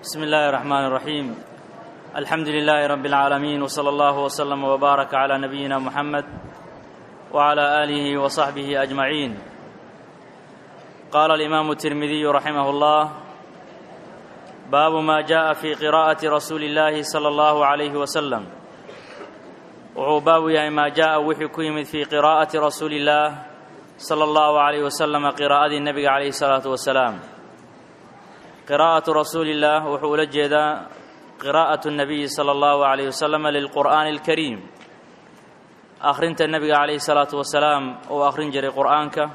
بسم الله الرحمن الرحيم الحمد لله رب العالمين وصلى الله وسلم وبارك على نبينا محمد وعلى اله وصحبه اجمعين قال الامام الترمذي رحمه الله باب ما جاء في قراءه رسول الله صلى الله عليه وسلم wuxuu baabu yahay maa jaaءa wixii ku yimid fii qiraa'ati rasuuli اllaah salى اllahu عalayh wasalama qiraa'adii nebiga calayhi الsalaatu wasalaam qiraa'atu rasuuli اllah wuxuu ula jeedaa qiraa'atu الnabiyi salى اllahu عalayh wasalama lilqur'aani اlkariim akhrinta nebiga calayhi الsalaatu wasalaam uu akhrin jiray qur'aanka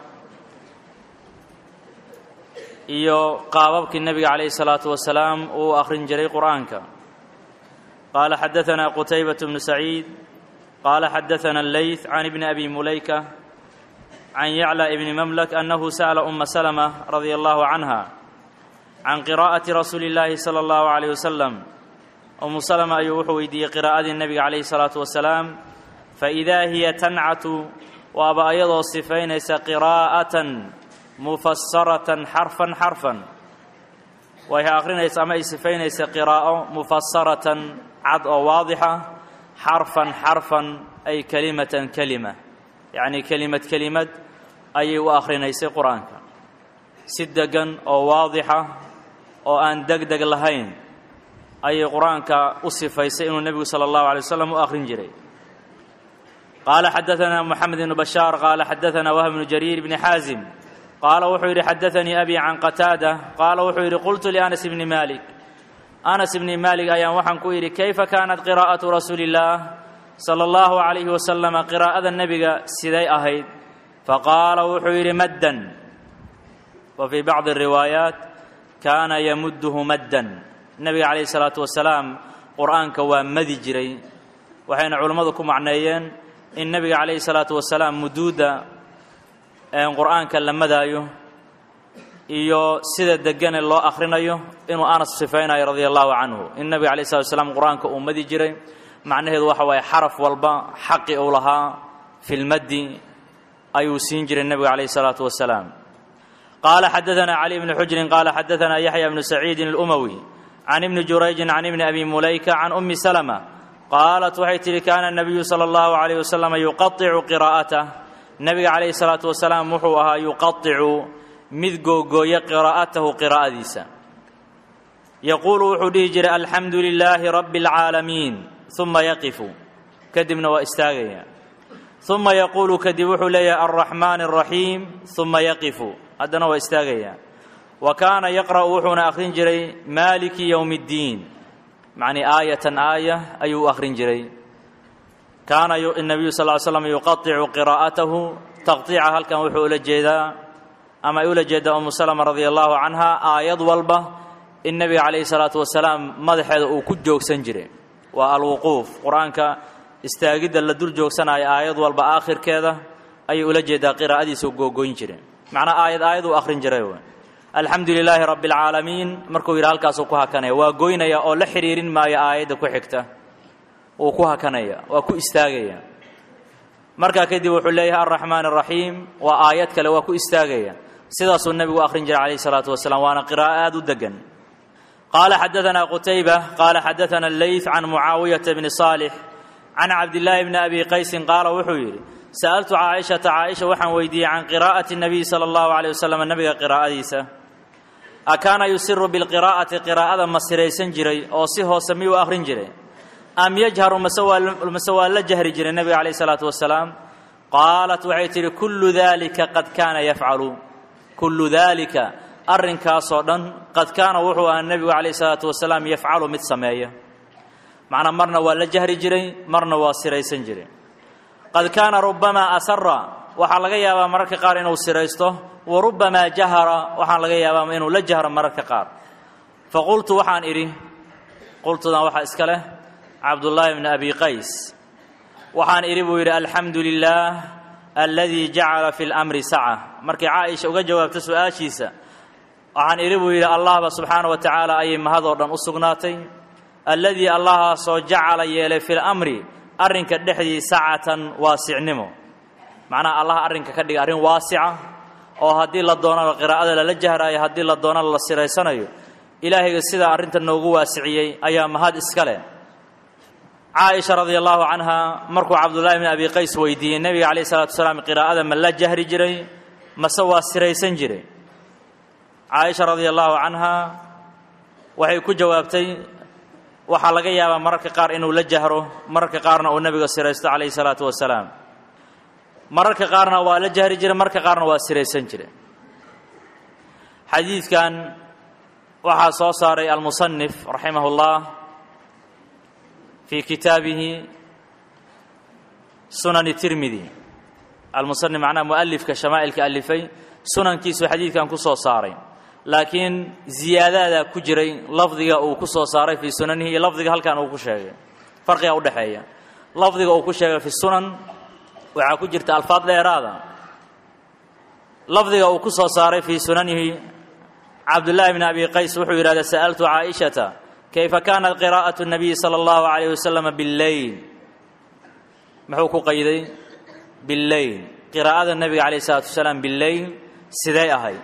iyo qaababkii nebiga calayhi الsalaatu wasalaam uu akhrin jiray qur'aanka qaala xadaثana qutaybaة bnu saciid قال حدثنا الليث عن ابن أبي مليكة عن يعلى ابن مملك أنه سأل أم سلمة رضي الله عنها عن قراءة رسول الله صلى الله عليه وسلم أم سلمة أيوح ويدي قراءة النبي عليه الصلاة والسلام فإذا هي تنعت وأبا أيضا صفين قراءة مفسرة حرفا حرفا وهي آخرين يسمى صفين قراءة مفسرة عد واضحة xarfan xarfan ay kelimatan kelima yacnii kelimad kelimad ayay u akhrinaysay qur-aanka si degan oo waadixa oo aan deg deg lahayn ayay qur-aanka u sifaysay inuu nebigu sala allahu alay wasalam u akhrin jiray qaala xadaثana moxamed ibnu bashaar qaala xadaثana wahb bnu jariir bni xaazim qaala wuxuu yidhi xadaثanii abi can qataada qaala wuxuu yidhi qultu lianas bni malik anas ibni maalik ayaan waxaan ku yidhi kayfa kaanat qiraa'atu rasuuli illaah sala allahu calayhi wasalama qiraa'ada nebiga siday ahayd faqaala wuxuu yidhi maddan wa fii bacdi riwaayaat kaana yamudduhu maddan nebiga calayhi salaatu wasalaam qur'aanka waa madi jiray waxayna culammadu ku macneeyeen in nebiga calayhi salaatu wasalaam muduudda qur'aanka la madaayo iyo sida degane loo akhrinayo inuu anas sifaynayo radia allahu canhu in nebiga alay slat slam qur-aanka uu madi jiray macnaheedu waxa waaye xaraf walba xaqi uu lahaa filmaddi ayuu siin jiray nebiga calayh salaatu wasalaam qaala xadaثana cali bni xujrin qaala xadaثana yaxya bnu saciidin اlumawi can ibni jurayjin can ibni abi mulayka can umi salma qaalat waxay tihi kaana nabiyu salى اllahu alayh wasalam yuqaicu qiraa'atah nebiga calayhi salaatu wasalaam wuxuu ahaa yuqaicu mid googooya qiraa'atahu qiraa'adiisa yaquulu wuxuu dhihi jiray alxamdu lilaahi rabbi اlcaalamiin uma yaqifu kadibna waa istaagaya uma yaquulu kadib wuxuu leeyahay alraxmaan الraxiim uma yaqifu haddana waa istaagaya wa kaana yaqra'u wuxuuna akhrin jiray maaliki yowm اddiin macnii aayatan aaya ayuu u akhrin jiray kaana الnabiyu sal ly slam yuqaicu qiraa'atahu taqطiica halkan wuxuu ula jeedaa ama ay ula jeedaa umu salama radia allahu canha aayad walba in nebiga calayhi salaatu wasalaam madaxeeda uu ku joogsan jiray waa alwuquuf qur-aanka istaagidda la dul joogsanayo aayad walba aakhirkeeda ayay ula jeedaa qiraa'adiisuu googoyn jiray macnaa aayad aayad uu akhrin jiray w alxamdu lilaahi rabbi alcaalamiin markuu yidhi halkaasuu ku hakanaya waa goynaya oo la xidhiirin maayo aayadda ku xigta wuu ku hakanaya waa ku istaagaya markaa kadib wuxuu leeyahay alraxmaan araxiim waa aayad kale waa ku istaagaya sidaasuu nebigu akhrin jiray calayhi salaatu wasalaam waana qiraa'o aada u degan qaala xadaثana qutayba qaala xadaثana leyth can mucaawiyata bni صaalix can cabdillaahi bni abi qaysin qaala wuxuu yidhi sa'altu caaishata caaisha waxaan weydiiyey can qiraa'ati الnabiy salى اllahu عalيه wasalam nebiga qiraa'adiisa akaana yusiru bilqiraa'ati qiraa'ada ma siraysan jiray oo si hoose miyuu akhrin jiray am yajharu mase waa la jahri jiray nebiga calayh isalaatu wasalaam qaalat waxay tidhi kullu daalika qad kaana yafcalu kullu daalika arrinkaasoo dhan qad kaana wuxuu ahaa nebigu calayh isalaatu wasalaam yafcalu mid sameeya macnaa marna waa la jahri jiray marna waa siraysan jiray qad kaana rubbamaa asara waxaa laga yaabaa mararka qaar inuu siraysto wa rubbamaa jahara waxaa laga yaabaa inuu la jahro mararka qaar faqultu waxaan idhi qultudan waxaa iska leh cabdullaahi bni abi qays waxaan idhi buu yidhi alxamdu lilaah aladii jacala fi lmri saca markii caaisha uga jawaabta su-aashiisa waxaan idhi buu yidhi allahba subxaana wa tacaala ayay mahadoo dhan u sugnaatay alladii allahaasoo jacala yeelay fi lamri arrinka dhexdii sacatan waasicnimo macnaha allaha arrinka ka dhiga arrin waasica oo haddii la doonana qiraa'ada lala jahraayo haddii la doonana la siraysanayo ilaahayga sidaa arrinta noogu waasiciyey ayaa mahad iska leh caaisha radia allahu canha markuu cabdullaahi bn abi qays weydiiyey nebiga calayh isalatu wasalaam qiraa'ada ma la jahri jiray mase waa siraysan jiray caaisha radia allahu canha waxay ku jawaabtay waxaa laga yaabaa mararka qaar inuu la jahro mararka qaarna uu nebiga siraysto calayhi salaatu wasalaam mararka qaarna waa la jahri jiray mararka qaarna waa siraysan jiray xadiidkan waxaa soo saaray almusanif raximah اllah fii kitaabihi sunani tirmidi almusanif macnaha mualifka shamaa'ilka alifay sunankiisuu xadiidkan ku soo saaray laakiin ziyaadaadaa ku jiray lafdiga uu ku soo saaray fii sunanihi iyo lafdiga halkan uu ku sheegay farqiga udhexeeya lafdiga uu ku sheegay fi sunan waxaa ku jirta alfaad dheeraada lafdiga uu ku soo saaray fii sunanihi cabdullaahi bn abi qays wuxuu yidhahda sa'altu caaishata kayfa kaanat qiraa'atu nabiyi sala allahu calayh wasalam billeyl muxuu ku qayday billeyl qiraa'ada nebiga calayh isalaatu wasalaam billeyl sidee ahayd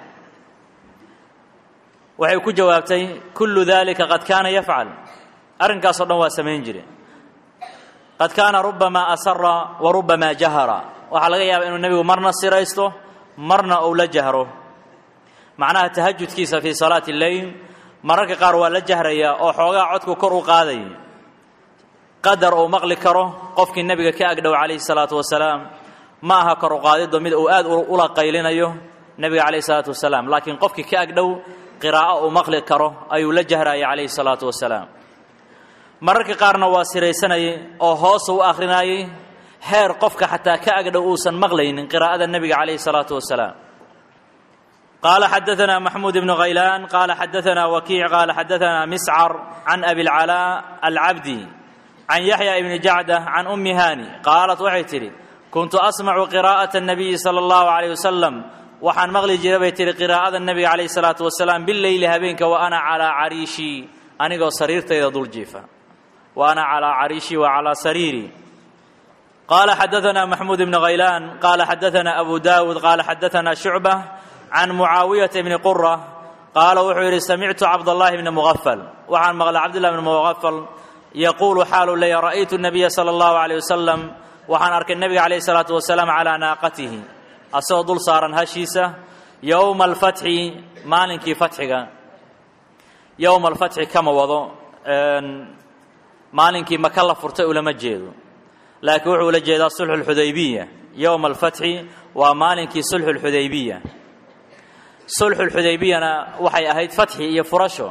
waxay ku jawaabtay kullu dalika qad kaana yafcal arrinkaasoo dhan waa samayn jire qad kaana rubamaa asara wa rubamaa jahara waxaa laga yaabaa inuu nebigu marna siraysto marna uu la jahro macnaha tahajudkiisa fii salaati lleyl mararka qaar waa la jahrayaa oo xoogaa codku kor u qaaday qadar uu maqli karo qofkii nebiga ka agdhow calayhi salaatu wasalaam ma aha kor u qaadiddo mid uu aad ula qaylinayo nebiga calayhi salaatu wasalaam laakiin qofkii ka agdhow qiraa'o uu maqli karo ayuu la jahrayay calayhi salaatu wasalaam mararka qaarna waa siraysanayay oo hoosu u akhrinayay heer qofka xataa ka agdhow uusan maqlaynin qiraa'ada nebiga calayhi salaatu wasalaam qaala xadaanaa maxmuud ibnu khaylaan qaala xadaanaa wakiic qaala xadaanaa miscar can abi lcalaa alcabdi can yaxya ibni jacda can ummi haani qaalat waxay tidhi kuntu asmacu qiraa'ata الnabiyi salى اllahu عalيyh wasalam waxaan maqli jira bay tihi qiraa'ada nebiga calayh salaatu wasalaam bileyli habeenka wa ana calaa cariishii anigoo sariirtayda dul jiifa wa ana calaa cariishii wa calaa sariirii qaala xadaanaa maxmuud ibnu khaylaan qaala xadaanaa abu daawuud qaala xadaanaa shucba can mucaawiyata bni qura qaala wuxuu yidhi samictu cabdاllahi bni mugafal waxaan maqlay cabdillah bni mugafal yaquulu xaalu leeya ra'aytu nabiya sala allahu alayh wasalam waxaan arkay nebiga calayh salaatu wasalaam calaa naaqatihi asagoo dul saaran hashiisa yowma alfatxi maalinkii fatxiga yowma alfatxi kama wado maalinkii maka la furtay ulama jeedo laakiin wuxuu ula jeedaa sulxu lxudaybiya yowma alfatxi waa maalinkii sulxu lxudaybiya sulxu lxudaybiyana waxay ahayd fatxi iyo furasho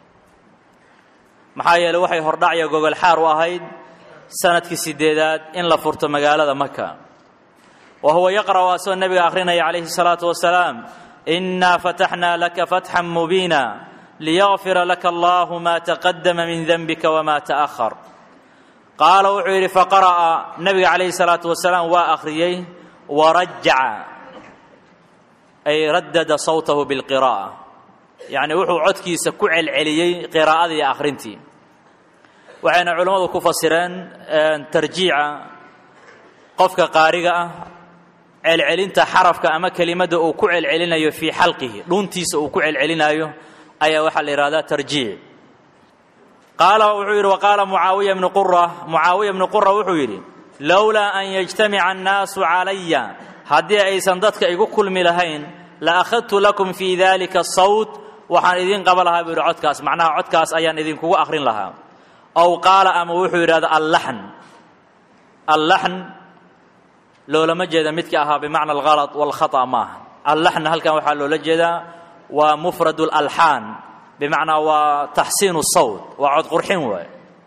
maxaa yeeley waxay hordhacya gogol xaar u ahayd sanadkii sideedaad in la furto magaalada maka wa huwa yaqra'u asagoo nebiga akhrinaya calayhi الsalaatu wasalaam inaa fataxnaa laka fatxan mubiina liyغfira laka allahu ma taqadama min denbika wma taأhar qaala wuxuu yidhi faqara'a nebiga calayhi الsalaatu wasalaam waa akhriyey warajaca ay raddada sawtahu biاlqira'a yacni wuxuu codkiisa ku celceliyey qiraa'adii iyo akhrintii waxayna culammadu ku fasireen tarjiica qofka qaariga ah celcelinta xarafka ama kelimadda uu ku celcelinayo fii xalqihi dhuntiisa uu ku celcelinayo ayaa waxaa la yidhahdaa tarjiic qaala wuxuu yidhi waqaala mucaawiya bnu qura mucaawiya bnu qura wuxuu yidhi lowlaa an yajtamica annaasu calaya haddii aysan dadka igu kulmi lahayn la akhadtu lakum fii dalika sawt waxaan idiin qaba lahaa buu yidhi codkaas macnaha codkaas ayaan idinkugu akhrin lahaa ow qaala ama wuxuu yidhahda allaxn allaxn loolama jeeda midka ahaa bimacna alhalط wاlkhaطأ maaha allaxna halkan waxaa loola jeedaa waa mufrad اlalxaan bimacnaa waa taxsiin الsawt waa cod qurxin waay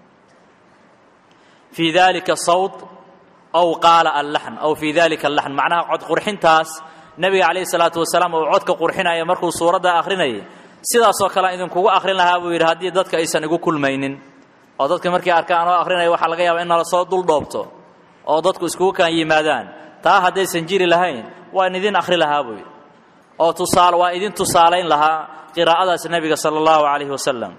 fii dalika sawt ow qaala allaxn ow fii dalika allaxn macnaha cod qurxintaas nebiga calayh الsalaatu wasalaam uu codka qurxinaya markuu suuradda akhrinayay sidaasoo kale idinkugu akhrin lahaa buu yidhi haddii dadka aysan igu kulmaynin oo dadka markii arkaan oo akhrinaya waxaa laga yaabaa in nala soo dul dhoobto oo dadku iskugu kaan yimaadaan taa haddaysan jiri lahayn waan idin akhri lahaa buu yidhi oo tusaal waa idin tusaalayn lahaa qiraa'adaas nebiga sala allahu calayhi wasalam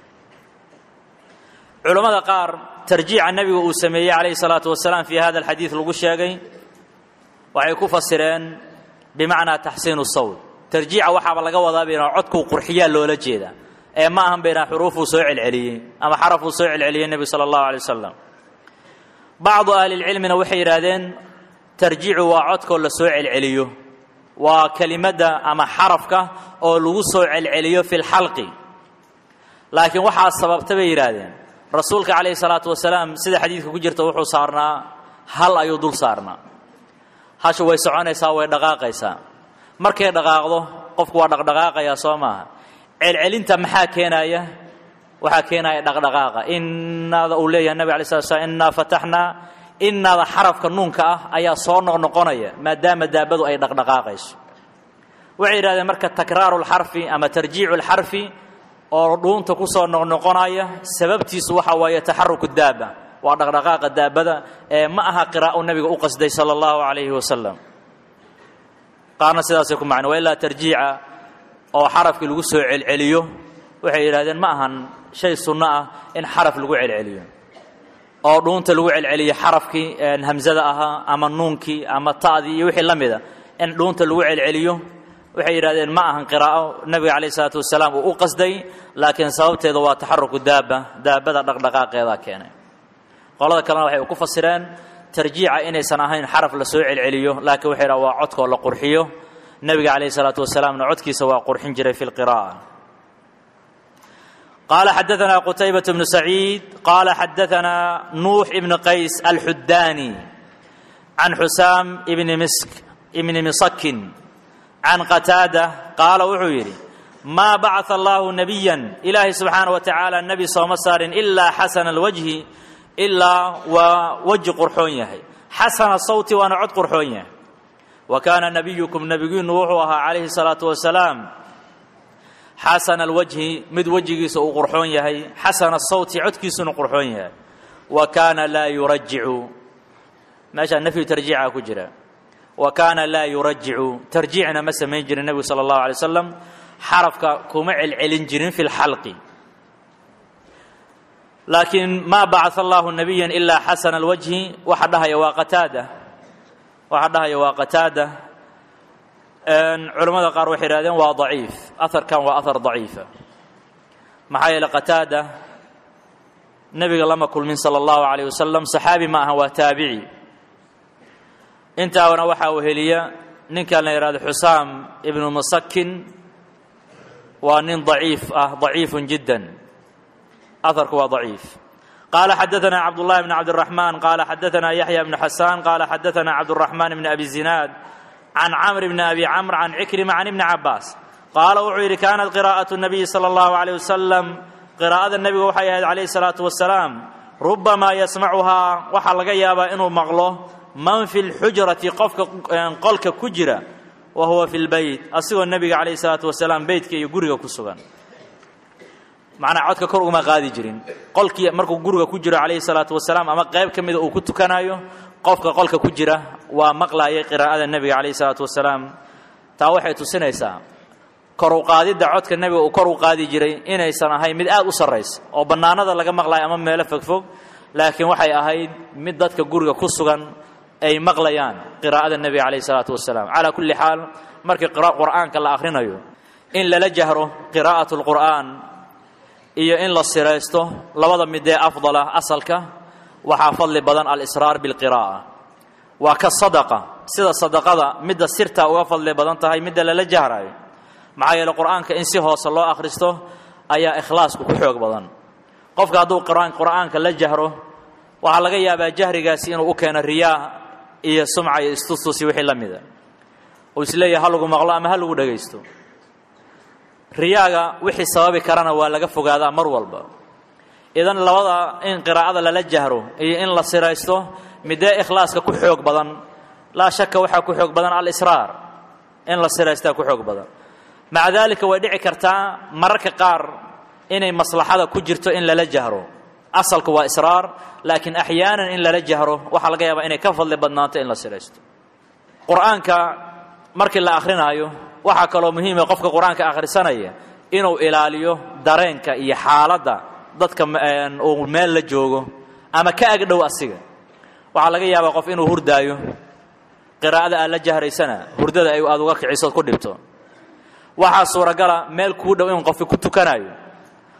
culammada qaar tarjiica nebiga uu sameeyey calayhi salaatu wasalaam fii hada alxadiid lagu sheegay waxay ku fasireen bimacnaa taxsiinu sawt tarjiica waxaaba laga wadaa inuu codkuu qurxiyaa loola jeedaa ee ma ahan baynaa xuruufuu soo celceliyey ama xarafuu soo celceliyey nebigu sala allahu alay wasalam bacdu ahlilcilmina waxay yidhaahdeen tarjiicu waa codkoo la soo celceliyo waa kelimadda ama xarafka oo lagu soo celceliyo fi lxalqi laakiin waxaa sababta bay yidhaahdeen rasuulka calayhi salaatu wasalaam sida xadiidka ku jirta wuxuu saarnaa hal ayuu dul saarnaa hashu way soconaysaa way dhaqaaqaysaa markay dhaqaaqdo qofku waa dhaqdhaqaaqayaa soo maaha celcelinta maxaa keenaya waxaa keenaya dhaqdhaqaaqa inaada uu leeyahay nabig alay slat slam innaa fataxnaa inaada xarafka nuunka ah ayaa soo noqnoqonaya maadaama daabadu ay dhaqdhaqaaqayso waxay yidhahdeen marka takraaru lxarfi ama tarjiicu lxarfi oo dhuunta ku soo noqnoqonaya sababtiisu waxa waaye taxaruku daaba waa dhaqdhaqaaqa daabada ee ma aha qiraa'u nabiga u qasday sala allahu calayhi wasalam qaarna sidaasay ku macno waa ilaa tarjiica oo xarafkii lagu soo celceliyo waxay yidhahdeen ma ahan shay sunno ah in xaraf lagu celceliyo oo dhuunta lagu celceliyo xarafkii hamsada ahaa ama nuunkii ama ta'dii iyo wixii la mida in dhuunta lagu celceliyo waxay yidhahdeen ma ahan qiraa'o nabiga calayh isalaatu wasalaam uu u qasday laakiin sababteeda waa taxaruku daaba daabada dhaqdhaqaaqeedaa keenay qolada kalena waxay ku fasireen tarjiica inaysan ahayn xaraf la soo celceliyo laakiin waxay dhaha waa codkoo la qurxiyo nebiga calayh isalaatu wasalaamna codkiisa waa qurxin jiray fi lqira'a qaala xadaثna qutaybaة bnu saciid qaala xadaثna nuux ibn qays alxudaani can xusaam ibni misk ibni misakin can qataada qaala wuxuu yidhi maa bacaa allahu nabiya ilaahay subxaana wa tacaala nebi sooma saarin ilaa xasana alwajhi ilaa waa weji qurxoon yahay xasana sawti waana cod qurxoon yahay wa kaana nabiyukum nebigiinu wuxuu ahaa calayhi salaatu wasalaam xasana alwajhi mid wejigiisa uu qurxoon yahay xasana sawti codkiisuna qurxoon yahay wa kaana laa yurajicu meeshaa nafyu tarjiica ku jira wa kaana laa yurajicu tarjiicna ma samayn jirin nebigu sala allahu alay wasalam xarafka kuma celcelin jirin fi lxalqi laakiin maa bacaa allahu nabiya ilaa xasana alwajhi waxa dhahaya waa qataada waxa dhahaya waa qataada culammada qaar waxay ihahdeen waa daciif aharkan waa ahar daciifa maxaa yeele qataada nebiga lama kulmin sala allahu alayh wasalam saxaabi ma aha waa taabici intaana waxaa weheliya ninkan la yidhahdo xusaam ibnu masakin waa nin daciif ah daciifun jiddan aharku waa daciif qaala xadaثna cabdullahi bn cabdiraxmaan qaala xadaثna yaxya bnu xasaan qaala xadaثna cabduraxmaan bn abi zinaad can camr bni abi camr can cikrima can ibni cabaas qaala wuxuu yidhi kaanat qiraa'aة الnabiyi salى اllahu عalيه wasalam qiraa'ada nebiga waxay ahayd calayh الsalaatu wasalaam rubamaa yasmacuhaa waxaa laga yaabaa inuu maqlo man fi lxujrati qofka qolka ku jira wa huwa fi lbeyt asigoo nebiga calayh isalaatu wasalaam beytka iyo guriga ku sugan macnaa codka kor uguma qaadi jirin qolkii markuu guriga ku jiro calayhi salaatu wasalaam ama qayb ka mida uu ku tukanayo qofka qolka ku jira waa maqlaayay qiraa'ada nebiga calayhi salaatu wasalaam taa waxay tusinaysaa kor u qaadidda codka nebiga uu kor u qaadi jiray inaysan ahayn mid aad u sarraysa oo bannaanada laga maqlayo ama meelo fogfog laakiin waxay ahayd mid dadka guriga ku sugan ay maqlayaan qiraa'ada nebiga calayhi salaatu wasalaam calaa kulli xaal markii qur'aanka la akhrinayo in lala jahro qiraa'atu lqur'aan iyo in la siraysto labada midee afdala asalka waxaa fadli badan alisraar bilqiraa'a waa ka sadaqa sida sadaqada midda sirtaa uga fadli badan tahay midda lala jahrayo maxaa yeele qur'aanka in si hoose loo akhristo ayaa ikhlaasku ku xoog badan qofka hadduu qur'aanka la jahro waxaa laga yaabaa jahrigaasi inuu u keeno riyaa iyo sumca iyo istustusi wixii la mida uu isleeyahay ha lagu maqlo ama ha lagu dhegaysto riyaaga wixii sababi karana waa laga fogaadaa mar walba idan labada in qiraa'ada lala jahro iyo in la siraysto midee ikhlaaska ku xoog badan laa shaka waxaa ku xoog badan alisraar in la siraystaa ku xoog badan maca daalika way dhici kartaa mararka qaar inay maslaxada ku jirto in lala jahro asalku waa israar laakiin axyaanan in lala jahro waxaa laga yaabaa inay ka fadli badnaato in la siraysto qur'aanka markii la akhrinaayo waxaa kaloo muhiima qofka qur-aanka akhrisanaya inuu ilaaliyo dareenka iyo xaaladda dadka uu meel la joogo ama ka agdhow asiga waxaa laga yaabaa qof inuu hurdaayo qiraa'ada aad la jahraysana hurdada ay aad uga kicisood ku dhibto waxaa suuragala meel kuu dhow in qofki ku tukanayo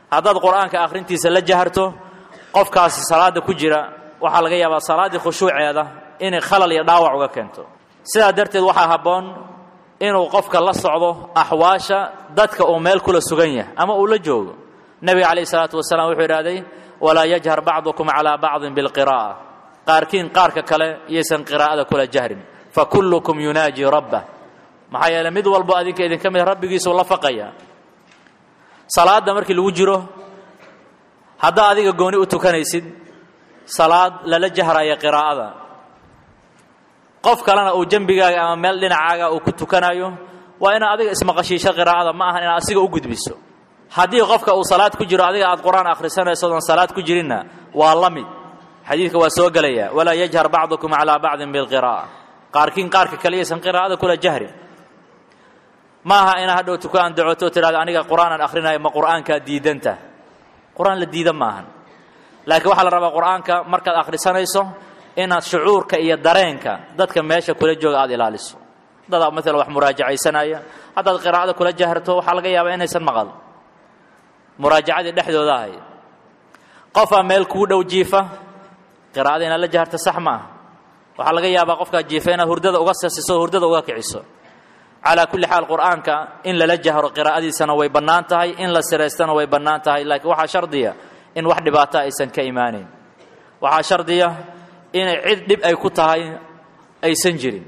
haddaad qur'aanka akhrintiisa la jaharto qofkaasi salaadda ku jira waxaa laga yaabaa salaaddii khushuuceeda inay khalal iyo dhaawac uga keento sidaa darteed waxaa habboon inuu qofka la socdo axwaasha dadka uu meel kula sugan yahay ama uu la joogo nebiga calayh isalaatu wasalaam wuxuu idhahday walaa yajhar bacdukum calaa bacdin bilqiraa'a qaarkiin qaarka kale iyaysan qiraa'ada kula jahrin fa kullukum yunaaji rabbah maxaa yeeley mid walbo adinka idinka mid rabbigiisuu la faqaya salaadda markii lagu jiro haddaa adiga gooni u tukanaysid salaad lala jahraya qiraa'ada qof kalena uu jembigaaga ama meel dhinacaaga uu ku tukanayo waa inaad adiga ismaqashiisho qiraa'ada ma ahan inaad asiga u gudbiso haddii qofka uu salaad ku jiro adiga aad qur-aan akhrisanayso odan salaad ku jirinna waa la mid xadiidka waa soo gelaya walaa yajhar bacdukum calaa bacdin bilqiraa'a qaarkiin qaarka kale iyaysan qiraa'ada kula jahrin ma aha inaa hadhow tukaan dacoto o tidhahdo aniga qur-aanaan akhrinayo ma qur'aankaa diidanta qur-aan la diida maahan laakiin waxaa la rabaa qur'aanka markaad akhrisanayso inaad shucuurka iyo dareenka dadka meesha kula jooga aada ilaaliso dadaa maalan wax muraajacaysanaya haddaad qiraa'ada kula jaharto waxaa laga yaabaa inaysan maqal muraajacadii dhexdooda ahay qofaa meel kuu dhow jiifa qiraa'ada inaad la jaharto sax ma aha waxaa laga yaabaa qofkaa jiifa inaad hurdada uga sasiso o hurdada uga kiciso calaa kulli xaal qur'aanka in lala jahro qiraa'adiisana way bannaan tahay in la siraystana way bannaan tahay laakiin waxaa shardiya in wax dhibaato aysan ka imaanayn waxaa shardiya inay cid dhib ay ku tahay aysan jirin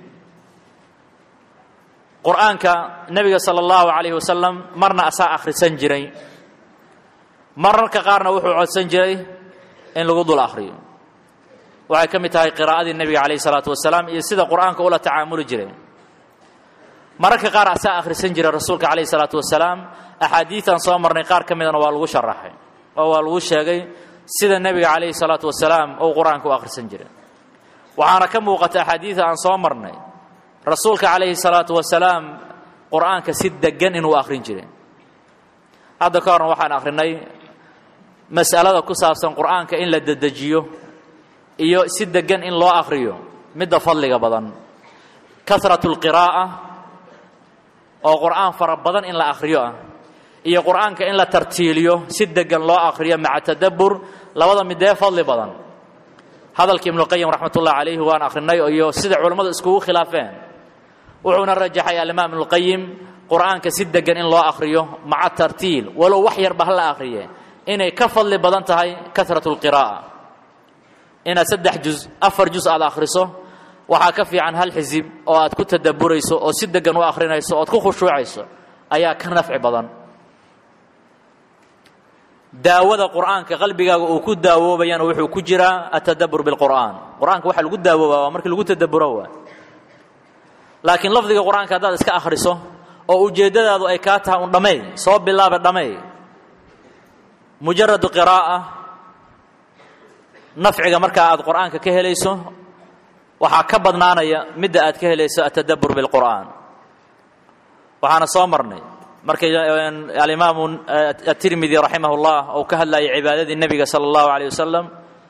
qur'aanka nebiga sala allahu calayhi wasalam marna asaa akhrisan jiray mararka qaarna wuxuu codsan jiray in lagu dul akhriyo waxay ka mid tahay qiraa'adii nebiga calayhi salaatu wasalaam iyo sida qur'aanka ula tacaamuli jiray mararka qaar asaa akhrisan jiray rasuulka calayhi salaatu wasalaam axaadiidan soo marnay qaar ka midana waa lagu sharaxay oo waa lagu sheegay sida nebiga calayhi salaatu wasalaam uu qur-aanka u akhrisan jiray waxaana ka muuqata axaadiida aan soo marnay rasuulka calayhi salaatu wasalaam qur'aanka si deggan inuu akhrin jiray hadda ka horna waxaan akhrinay mas'alada ku saabsan qur'aanka in la dedejiyo iyo si deggan in loo akhriyo midda fadliga badan kasratu lqiraa'a oo qur'aan fara badan in la akhriyo ah iyo qur'aanka in la tartiiliyo si deggan loo akhriyo maca tadabbur labada midee fadli badan hadalkii ibnuqayim raxmatullahi calayhi waan akhrinay iyo sida culammadu iskugu khilaafeen wuxuuna rajaxay alimaam ibnuqayim qur'aanka si deggan in loo akhriyo maca tartiil walow wax yarba ha la akhriye inay ka fadli badan tahay kasratu lqiraa'a inaad saddex juz afar juz aad akhriso waxaa ka fiican hal xisib oo aad ku tadabburayso oo si deggan u akhrinayso ood ku khushuucayso ayaa ka nafci badan daawada qur'aanka qalbigaaga uu ku daawoobayana wuxuu ku jiraa atadabbur bilqur'aan qur'aanka waxa lagu daawooba waa markii lagu tadabburo waa laakiin lafdiga qur'aanka haddaad iska akhriso oo ujeeddadaadu ay kaa tahay un dhammeey soo bilaaba dhammeey mujaradu qiraa'a nafciga markaa aad qur'aanka ka helayso waxaa ka badnaanaya midda aad ka helayso atadabbur bilqur'aan waxaana soo marnay markay alimaamu atirmidi raximah اllah uu ka hadlayay cibaadadii nebiga salى اllahu alيyه wasalam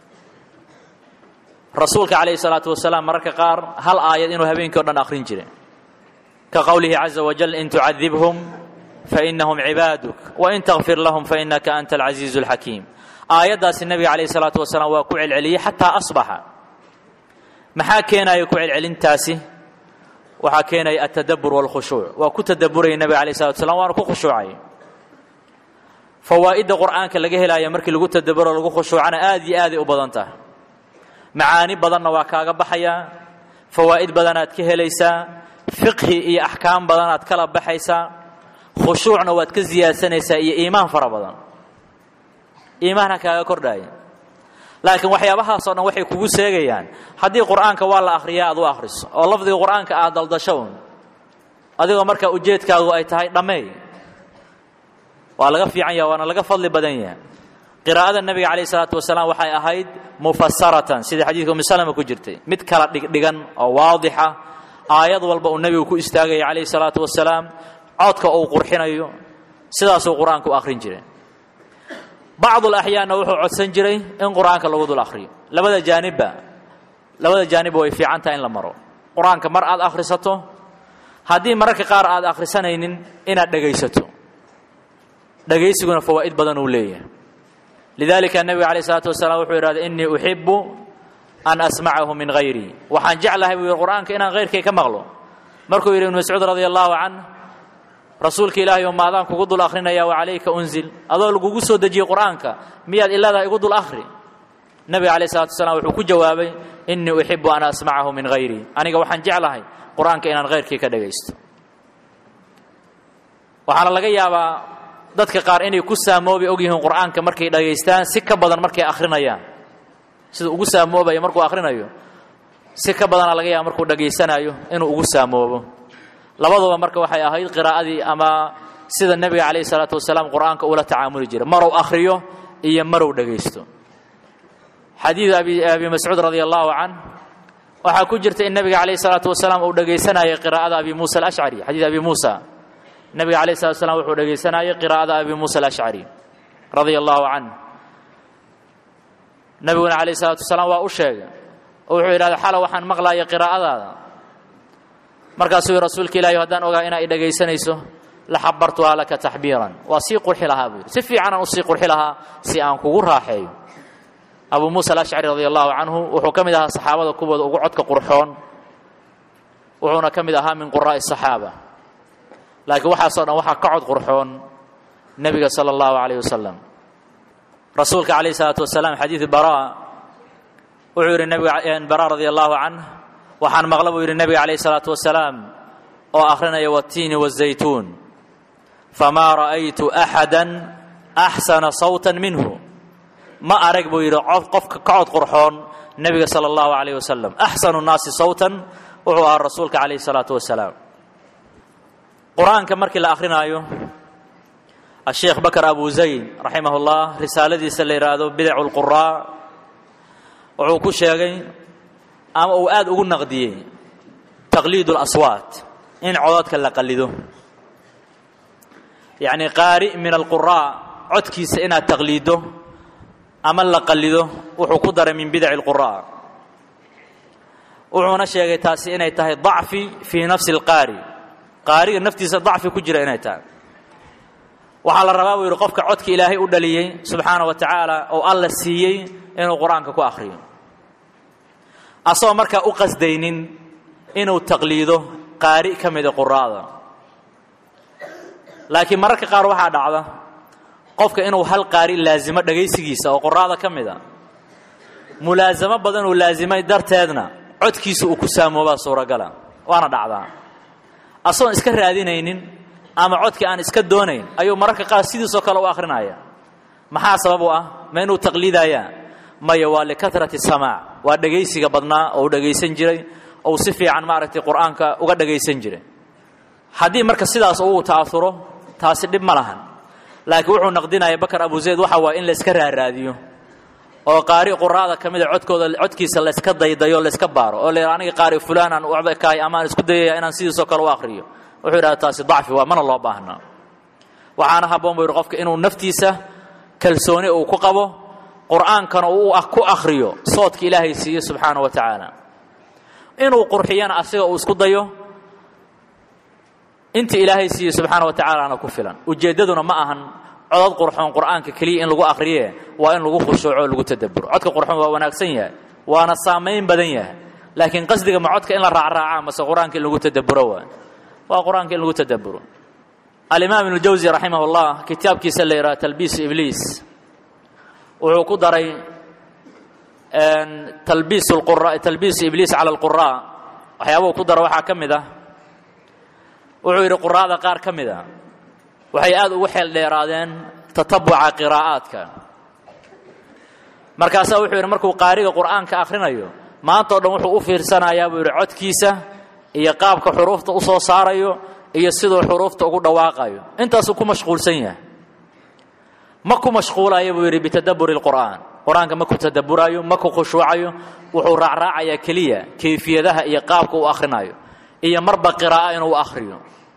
rasuulka calayhi الsalaatu wasalaam mararka qaar hal aayad inuu habeenkii o dhan akhrin jiray ka qowlihi caza wajal in tucadibhum fainahum cibaaduk wain takfir lahum fainaka anta alcaziizu اlxakiim aayaddaasi nebiga calayh الsalaatu wasalaam waa ku celceliyey xataa asbaxa maxaa keenaya ku celcelintaasi waxaa keenaya altadabbur wاlkhushuuc waa ku tadabburaya nebiga alayh salatu slam waana ku khushuucay fawaa'idda qur'aanka laga helaya markii lagu tadabburo lagu khushuucana aad iyo aaday u badan tahay macaani badanna waa kaaga baxayaa fawaa'id badanaad ka helaysaa fiqhi iyo axkaam badanaad kala baxaysaa khushuucna waad ka siyaadsanaysaa iyo iimaan fara badan iimaanha kaaga kordhaaya laakiin waxyaabahaasoo dhan waxay kugu seegayaan haddii qur'aanka waa la akhriyaa aad u akhriso oo lafdiga qur'aanka aad daldasho un adigoo markaa ujeedkaagu ay tahay dhammeey waa laga fiican yaha waana laga fadli badan yaha qiraa'ada nebiga calayh isalaatu wasalaam waxay ahayd mufasaratan sida xadiidka umi salama ku jirtay mid kala dhigdhigan oo waadixa aayad walba uu nebigu ku istaagaya calayhi salaatu wasalaam codka uu qurxinayo sidaasuu qur-aanka u akhrin jiray bacdul axyaanna wuxuu codsan jiray in qur'aanka lagu dul akhriyo labada jaanibba labada jaanibba way fiican tahay in la maro qur-aanka mar aad akhrisato haddii mararka qaar aad akhrisanaynin inaad dhegaysato dhegaysiguna fawaa'id badan uu leeyahay lidaalika nebiga calayh isalaatu wasalaam wuxuu yidhahday innii uxibu an asmacahu min hayrii waxaan jeclahay buu yidhi qur'aanka inaan hayrkay ka maqlo markuu yidhi ibnu mascuud radia allahu canh rasuulka ilaahay oo maadaan kugu dul akhrinaya wa calayka unzil adoo lagugu soo dejiyey qur'aanka miyaad iladaa igu dul akhri nebiga calayh salatu wasalaam wuxuu ku jawaabay innii uxibu an asmacahu min hayrii aniga waxaan jeclahay qur'aanka inaan hayrkii ka dhagaysto waxaana laga yaabaa dadka qaar inay ku saamoobi og yihiin qur'aanka markay dhagaystaan si ka badan markay akhrinayaan sida ugu saamoobaya markuu akhrinayo si ka badana laga yaaba markuu dhagaysanayo inuu ugu saamoobo labaduba marka waxay ahayd qiraa'adii ama sida nebiga calayhi salaatu wasalaam qur'aanka ula tacaamuli jiray marow akhriyo iyo marow dhagaysto xadiidu abi abi mascuud radia allahu canh waxaa ku jirta in nebiga calayhi salaatu wasalaam uu dhagaysanayay qiraa'ada abi muusa alashcari xadiid abi muusa nebiga calayhi salatu wasalaam wuxuu dhagaysanayay qiraa'ada abi muusa alashcari radia allahu canh nebiguna calayhi salaatu wasalaam waa u sheegay oo wuxuu yidhahda xala waxaan maqlaaya qiraa'adaada markaasuu yidhi rasuulka ilaahi haddaan ogaa inaa i dhagaysanayso la xabartuhaa laka taxbiiran waa sii qurxi lahaa buu yidhi si fiicanaan usii qurxi lahaa si aan kugu raaxeeyo abu muusa alashcari radia allahu canhu wuxuu ka mid ahaa saxaabada kuwooda ugu codka qurxoon wuxuuna ka mid ahaa min quraa'i saxaaba laakiin waxaasoo dhan waxaa ka cod qurxoon nebiga sala allahu calayh wasalam rasuulka calayhi salaatu wasalaam xadiidu bara wuxuu yidhi nebiga bara radia allahu canh waxaan maqla buu yidhi nebiga calayhi salaatu wasalaam oo akhrinaya wattiini wazaytuun famaa ra'aytu axada axsana sawtan minhu ma arag buu yidhi qofka ka cod qurxoon nebiga sala allahu calayh wasalam axsanu nnaasi sawtan wuxuu ahaa rasuulka calayhi salaatu wasalaam qur-aanka markii la akhrinaayo asheekh bakar abu zayd raximah ullah risaaladiisa la yidhaahdo bidacu lquraa wuxuu ku sheegay ama uu aada ugu naqdiyey taqliid اlaswaat in cododka la qalido yacni qaari min alquraa codkiisa inaad taqliiddo ama la qalido wuxuu ku daray min bidaci اlquraa wuxuuna sheegay taasi inay tahay dacfi fii nafsi اlqaari qaariga naftiisa dacfi ku jira inay tahay waxaa la rabaa buu yidhi qofka codka ilaahay u dhaliyey subxaana wa tacaala oo alla siiyey inuu qur-aanka ku akhriyo asagoo markaa u qasdaynin inuu taqliido qaari ka mida quraada laakiin mararka qaar waxaa dhacda qofka inuu hal qaari laasimo dhagaysigiisa oo quraada ka mida mulaasamo badan uu laasimay darteedna codkiisa uu ku saamoobaa suuragala waana dhacdaa asagoon iska raadinaynin ama codkii aan iska doonayn ayuu mararka qaar sidiisoo kale u akhrinaya maxaa sabab u ah ma inuu taqliidayaa maya waa likatrati samaac waa dhegaysiga badnaa oo u dhegaysan jiray ou si fiican maaragtay qur-aanka uga dhagaysan jiray haddii marka sidaas uu ta'auro taasi dhib ma lahan laakiin wuxuu naqdinaya bakar abu zayd waxa waaya in layska raaraadiyo oo qaari quraada ka mida codkooda codkiisa layska daydayo layska baaro oo la aniga qaari fulaanaan waxba kahay amaan isku dayaya inaan sidiisoo kale u akhriyo wuxuu yidhahda taasi dacfi waa mana loo baahnaa waxaana habboon buu yidhi qofka inuu naftiisa kalsooni uu ku qabo qur'aankana uu ku akhriyo soodka ilaahay siiye subxaana wa tacaala inuu qurxiyana asiga uu isku dayo inta ilaahay siiye subxaana wa tacaalaana ku filan ujeeddaduna ma ahan codod qurxoon qur'aanka keliya in lagu akhriye waa in lagu khushuuco o lagu tadabburo codka qurxoon waa wanaagsan yahay waana saamayn badan yahay laakiin qasdiga ma codka in la raacraaca mase qur-aanka in lagu tadabburo waa waa qur-aanka in lagu tadabburo alimaam ibnu jawsi raximah اllah kitaabkiisa la yidhaha talbiis ibliis wuxuu ku daray talbiis qura talbiis ibliis cala alquraa waxyaabuhu ku dara waxaa ka mid ah wuxuu yidhi quraada qaar ka mid a waxay aada ugu xeel dheeraadeen tatabuca qiraa'aadka markaasaa wuxuu yidhi markuu qaariga qur'aanka akhrinayo maanta o dhan wuxuu u fiirsanayaa buu yidhi codkiisa iyo qaabka xuruufta u soo saarayo iyo siduu xuruufta ugu dhawaaqayo intaasuu ku mashquulsan yahay ma ku mashquulayo buu yidhi bitadabburi lqur'aan qur-aanka ma ku tadabburayo ma ku khushuucayo wuxuu raacraacayaa keliya kayfiyadaha iyo qaabka uu akhrinayo iyo marba qiraa'a inuu akhriyo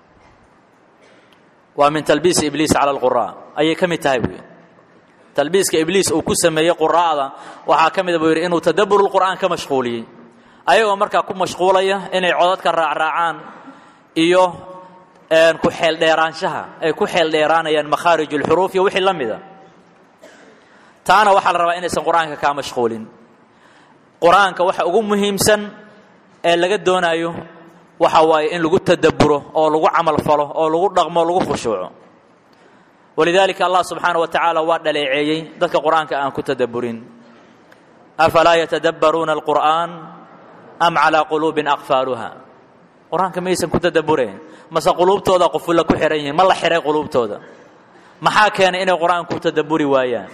waa min talbiis ibliis cala alquraa ayay ka mid tahay buu yidhi talbiiska ibliis uu ku sameeyey quraa'da waxaa ka mida buu yidhi inuu tadabburu lqur'aan ka mashquuliyey ayagoo markaa ku mashquulaya inay codadka raacraacaan iyo ku xeeldheeraanshaha ay ku xeeldheeraanayaan makhaarij ulxuruuf iyo wixii la mida taana waxaa la rabaa inaysan qur-aanka kaa mashquulin qur-aanka waxa ugu muhiimsan ee laga doonaayo waxa waaye in lagu tadabburo oo lagu camal falo oo lagu dhaqmo o lagu khushuuco walidaalika allah subxaana wa tacaala waa dhaleeceeyey dadka qur-aanka aan ku tadabburin afalaa yatadabbaruuna alqur'aan am calaa quluubin aqfaaluha qur-aanka maysan ku tadabbureen mase quluubtooda qufulla ku xihan yihiin ma la xihay quluubtooda maxaa keenay inay qur-aanka ku tadabburi waayaan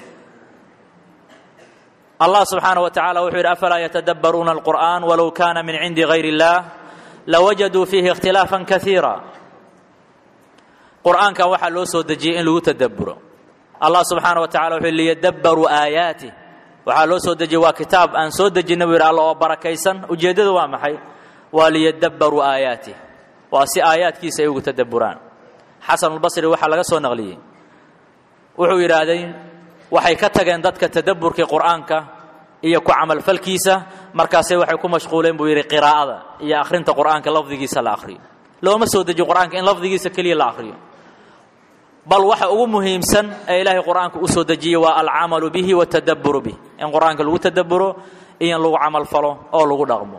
allah subxaana wa tacala wuxuu yidhi afalaa yatadabbaruuna alqur'aan walow kaana min cindi gayr اllah lawajaduu fiihi ikhtilaafan kaiira qur'aankan waxaa loo soo dejiyey in lagu tadabburo allah subxaana wa tacala wuxuu liyadabbaruu aayaatih waxaa loo soo dejiyey waa kitaab aan soo dejinay buu yidhi alla oo barakaysan ujeeddadu waa maxay waa liyadabbaruu aayaatih waa si aayaadkiisa ay ugu tadabburaan xasanulbasri waxaa laga soo naqliyey wuxuu yidhaahday waxay ka tageen dadka tadabburkii qur'aanka iyo ku camalfalkiisa markaasay waxay ku mashquuleen buu yidhi qiraa'ada iyo akhrinta qur'aanka lafdigiisa la akhriyo looma soo dejiyo qur'aanka in lafdigiisa keliya la akhriyo bal waxa ugu muhiimsan ee ilaahay qur'aanka u soo dejiyey waa alcamalu bihi watadabburu bih in qur'aanka lagu tadabburo iyo in lagu camal falo oo lagu dhaqmo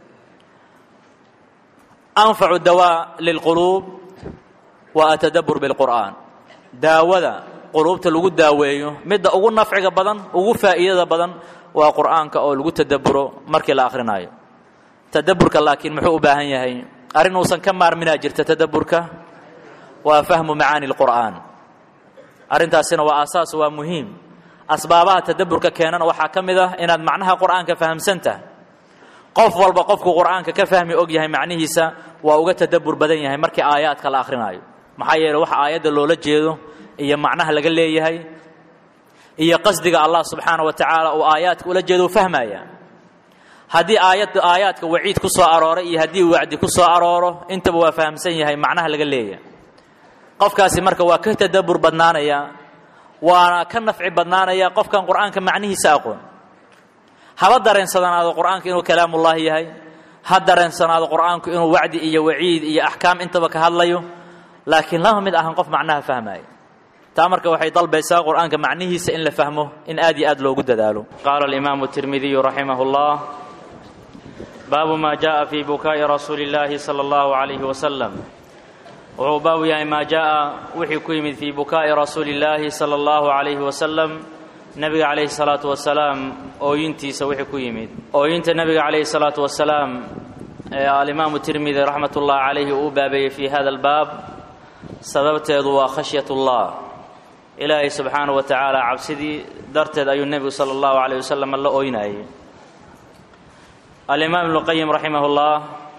anfacu dawaa lilquluub wa atadabbur bilqur'aan daawada quluubta lagu daaweeyo midda ugu nafciga badan ugu faa'iidada badan waa qur'aanka oo lagu tadabburo markii la akhrinayo tadabburka laakiin muxuu u baahan yahay arrin uusan ka maarminaa jirta tadabburka waa fahmu macaani lqur'aan arrintaasina waa aasaas waa muhiim asbaabaha tadabburka keenana waxaa ka mid ah inaad macnaha qur'aanka fahamsan tahay qof walba qofkuu qur'aanka ka fahmi og yahay macnihiisa waa uga tadabbur badan yahay markii aayaadka la akhrinayo maxaa yeele waxa aayadda loola jeedo iyo macnaha laga leeyahay iyo qasdiga allah subxaana wa tacaala uu aayaadka ula jeedo u fahmaya haddii aayad aayaadka waciid ku soo arooray iyo haddii wacdi ku soo arooro intaba waa fahamsan yahay macnaha laga leeyahay qofkaasi marka waa ka tadabbur badnaanaya waana ka nafci badnaanaya qofkan qur'aanka macnihiisa aqoon haba dareensanaado qur'aanka inuu kalaamullaahi yahay ha dareensanaado qur'aanku inuu wacdi iyo waciid iyo axkaam intaba ka hadlayo laakiin lama mid ahan qof macnaha fahmaya taa marka waxay dalbaysaa qur'aanka macnihiisa in la fahmo in aad iyo aad loogu dadaalo qaala alimaamu tirmidiyu raximah اllah baabu ma jaءa fi bukaa'i rasuuli اllaahi salى اllahu عalayhi wasalam wuxuu baabu yahay maa jaءa wixii ku yimid fii bukaa'i rasuuli اllaahi salى اllahu عalayhi wasalam nebiga calayhi الsalaatu wasalaam ooyintiisa wixii ku yimid ooyinta nebiga calayhi الsalaatu wasalaam ee alimaamu tirmidi raxmat ullahi calayhi uu baabeeyey fi hada albaab sababteedu waa khashyat ullah ilaahay subxaanahu wa tacaala cabsidii darteed ayuu nebigu sala allahu calayh wasalam la ooynayay alimaam ibnu qayim raximah اllah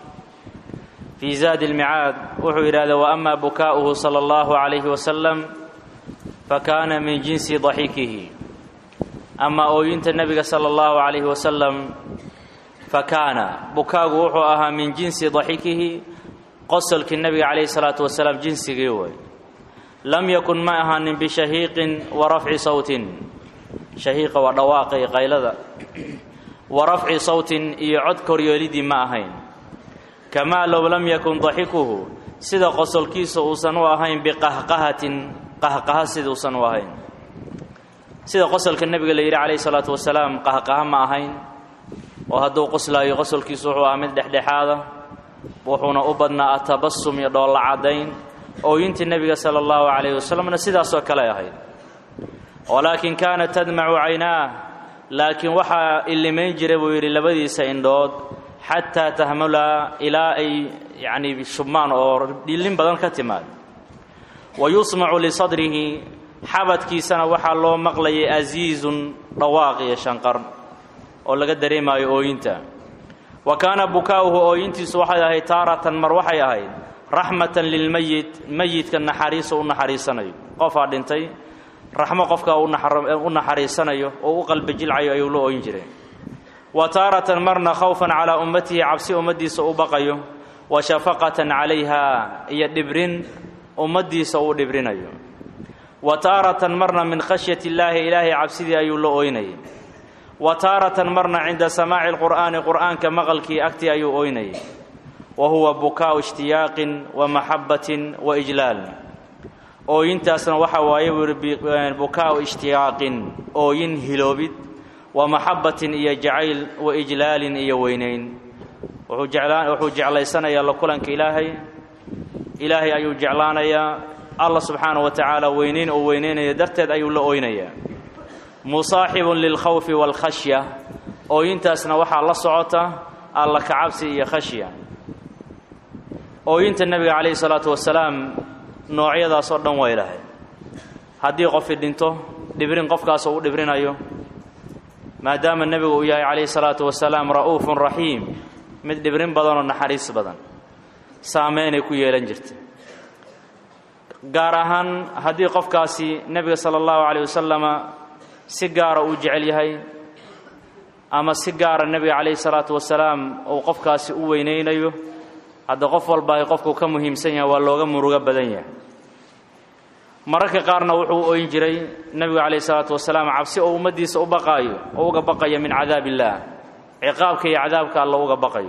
fii zaadi اlmicaad wuxuu yidhahda waama bukaa'uhu sala allahu calayhi wasalam fakaana min jinsi daxiikihi ama ooyinta nebiga sala allahu calayhi wasalam fakaana bukaagu wuxuu ahaa min jinsi daxiikihi qosolkii nebiga calayhi salaatu wasalaam jinsigii way lam yakun ma ahaanin bishahiiqin wa rafci sawtin shahiiqa waa dhawaaqa iyo qaylada wa rafci sawtin iyo cod koryeelidii ma ahayn kamaa low lam yakun daxikuhu sida qosolkiisa uusan u ahayn biqahqahatin qahqaha siduusan u ahayn sida qosolka nebiga la yidhi calayhi salaatu wasalaam qahqaha ma ahayn oo hadduu qoslaayo qosolkiisu wuxuu ahaa mid dhexdhexaada wuxuuna u badnaa atabasum iyo dhoolla caddayn ooyintii nebiga sala allahu calayhi wasalamna sidaasoo kale ahayd walaakin kaanat tadmacu caynaah laakiin waxaa illimayn jira buu yidhi labadiisa indhood xataa tahmulaa ilaa ay yacnii shubmaan oo dhillin badan ka timaad wa yusmacu lisadrihi xabadkiisana waxaa loo maqlayay asiizun dhawaaq iyo shanqar oo laga dareemaayo ooyinta wa kaana bukaa'uhu ooyintiisu waxay ahayd taaratan mar waxay ahayd raxmatan lilmeyit meyidka naxariiso u naxariisanayo qofaa dhintay raxmo qofka u naxariisanayo oo u qalbi jilcayo ayuu la ooyin jiray wa taaratan marna khawfan calaa ummatihi cabsi ummaddiisa u baqayo wa shafaqatan calayha iyo dhibrin ummaddiisa uu dhibrinayo wa taaratan marna min khashyati illaahi ilaahay cabsidii ayuu la ooynayay wa taaratan marna cinda samaaci lqur'aani qur'aanka maqalkii agtii ayuu ooynayay wa huwa bukaa'u ishtiyaaqin wa maxabbatin wa ijlaal ooyintaasna waxaa waaye buu yihi bukaa'u ishtiyaaqin ooyin hiloobid wa maxabbatin iyo jacayl wa ijlaalin iyo weynayn wuxuu jeclaan wuxuu jeclaysanayaa la kulanka ilaahay ilaahay ayuu jeclaanayaa allah subxaana wa tacaala weynayn oo weynaynaya darteed ayuu la ooynayaa musaaxibun lilkhawfi waalkhashya ooyintaasna waxaa la socota alla kacabsi iyo khashya ooyinta nebiga calayhi salaatu wasalaam noocyadaas oo dhan way lahayd haddii qofi dhinto dhibrin qofkaas uu dhibrinayo maadaama nebigu uu yahay calayhi salaatu wasalaam ra'uufun raxiim mid dhibrin badanoo naxariis badan saameynay ku yeelan jirta gaar ahaan haddii qofkaasi nebiga sala allahu calayh wasalama si gaara uu jecel yahay ama si gaara nebiga calayhi salaatu wasalaam uu qofkaasi u weynaynayo hadda qof walba ay qofku ka muhiimsan yahay waa looga murugo badan yahay mararka qaarna wuxuu u oyn jiray nebigu calayhi salaatu wasalaam cabsi oo ummaddiisa u baqaayo oo uga baqayo min cadaab illaah ciqaabka iyo cadaabka alla uga baqayo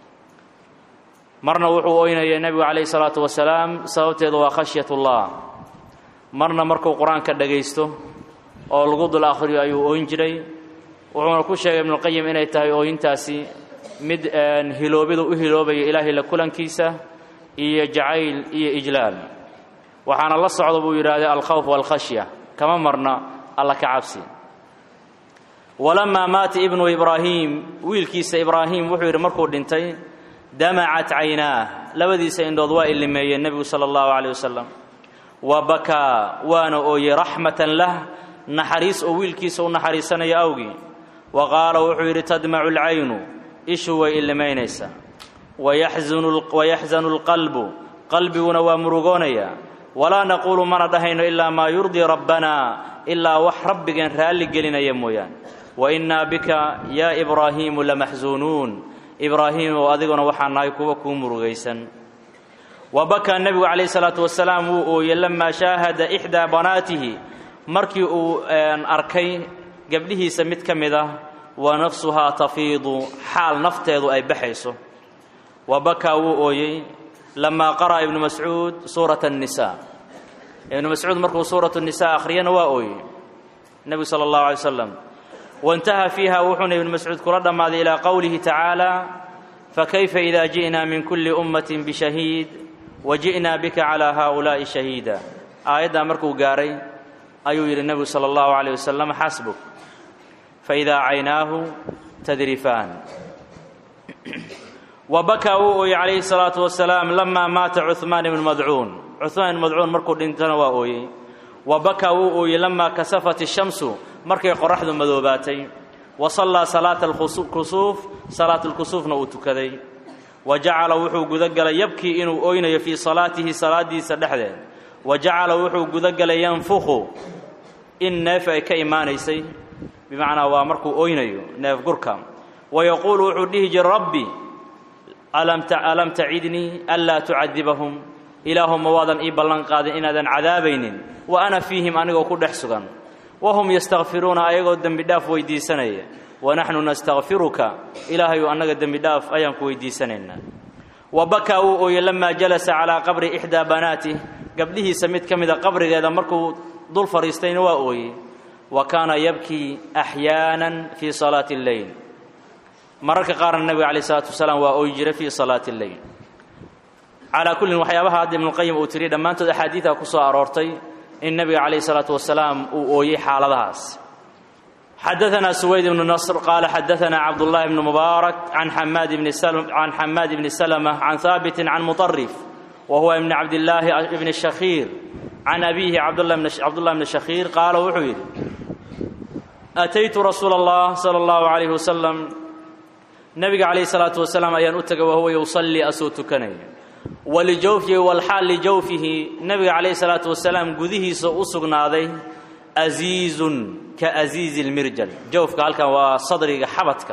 marna wuxuu oynayay nebigu calayhi salaatu wasalaam sababteedu waa khashyatullah marna markuu qur-aanka dhagaysto oo lagu dul akhriyo ayuu oyn jiray wuxuuna ku sheegay ibnuqayim inay tahay ooyintaasi mid hiloobidu u hiloobaya ilaahay la kulankiisa iyo jacayl iyo ijlaal waxaana la socda buu yidhaahday alkhawf waalkhashya kama marna alla ka cabsi walamaa maata ibnu ibraahiim wiilkiisa ibraahim wuxuu yidhi markuu dhintay damacat caynaah labadiisa indhood waa ilimeeyeen nebigu sala allahu calayh wasalam wa bakaa waana ooyey raxmatan lah naxariis oo wiilkiisa u naxariisanayo awgii wa qaala wuxuu yidhi tadmacu alcaynu ishu way ilimaynaysaa wayaxzanu alqalbu qalbiguna waa murugoonayaa walaa naquulu mana dhahayno ilaa maa yurdii rabbanaa ilaa wax rabbigeen raalli gelinaya mooyaan wa innaa bika yaa ibraahiimu lamaxsuunuun ibraahiimow adiguna waxaa nahay kuwa kuu murugaysan wa bakaa nebigu calayhi salaatu wasalaam wuu ooyey lamaa shaahada ixdaa banaatihi markii uu arkay gabdhihiisa mid ka mid ah wa nafsuhaa tafiidu xaal nafteedu ay baxayso wa bakaa wuu ooyey lamaa qara'a ibnu mascuud suurata annisaa ibnu mascuud markuu suuratu nnisaa akhriyana waa ooyey nebigu sala allahu alay slam waintaha fiiha wuxuuna ibnu mascuud kula dhammaaday ilaa qowlihi tacaala fakayfa ida ji'naa min kulli ummatin bishahiid wa ji'naa bika calaa haaulaa'i shahiida aayaddaa markuu gaaray ayuu yidhi nebigu sala allahu calayh wasalam xasbuk faidaa caynaahu tadrifaan wa bakaa wuu ooyey calayhi salaatu wasalaam lamaa maata cuhmaan ibnu madcuun cuhmaan ibnu madcuun markuu dhintana waa ooyey wa bakaa wuu ooyey lamaa kasafat ishamsu markay qoraxdu madoobaatay wa sallaa salaata alkusuuf salaatulkusuufna uu tukaday wa jacala wuxuu gudagalay yabkii inuu oynayo fii salaatihi salaadiisa dhexdeed wa jacala wuxuu gudagalay yanfukhu in neef ay ka imaanaysay bimacnaa waa markuu oynayo neef gurka wa yaquulu wuxuu dhihi jira rabbi alam tacidnii anlaa tucadibahum ilaahuma waadan ii ballan qaadin inaadan cadaabaynin wa ana fiihim anigoo ku dhex sugan wahum yastakfiruuna ayagoo dembi dhaaf weydiisanaya wanaxnu nastakfiruka ilaahayu annaga dembi dhaaf ayaan ku weydiisanaynaa wa bakaa wuu ooyey lamaa jalasa calaa qabri ixdaa banaatih gabdhihiisa mid ka mida qabrigeeda markuu dul fadhiistayna waa ooyey wa kaana yabkii axyaanan fii salaati اlleyl mararka qaarna nebiga calayh isalaatu wasalaam waa ooyi jiray fii salaati اlleyl calaa kullin waxyaabaha hadda ibnuqayim uu tiriy dhammaantood axaadiida ku soo aroortay in nebiga calayh isalaatu wasalaam uu ooyey xaaladahaas xadaanaa suwayd ibnu nasr qaala xadaanaa cabdullaahi bnu mubaarak can xamaad bni can xamaad bni salma can haabitin can muطarif wa huwa ibni cabdillaahi ibni shakhiir can abiihi cabdullah bni shakhiir qaala wuxuu yidhi ataytu rasuula allah sala allahu calayhi wasalam nebiga calayhi salaatu wasalaam ayaan u tegay wahuwa yusallii asuu tukanaya walijawfihi walxaal lijawfihi nebiga calayhi salaatu wasalaam gudihiisa u sugnaaday asiizun ka asiizi lmirjal jawfka halkan waa sadriga xabadka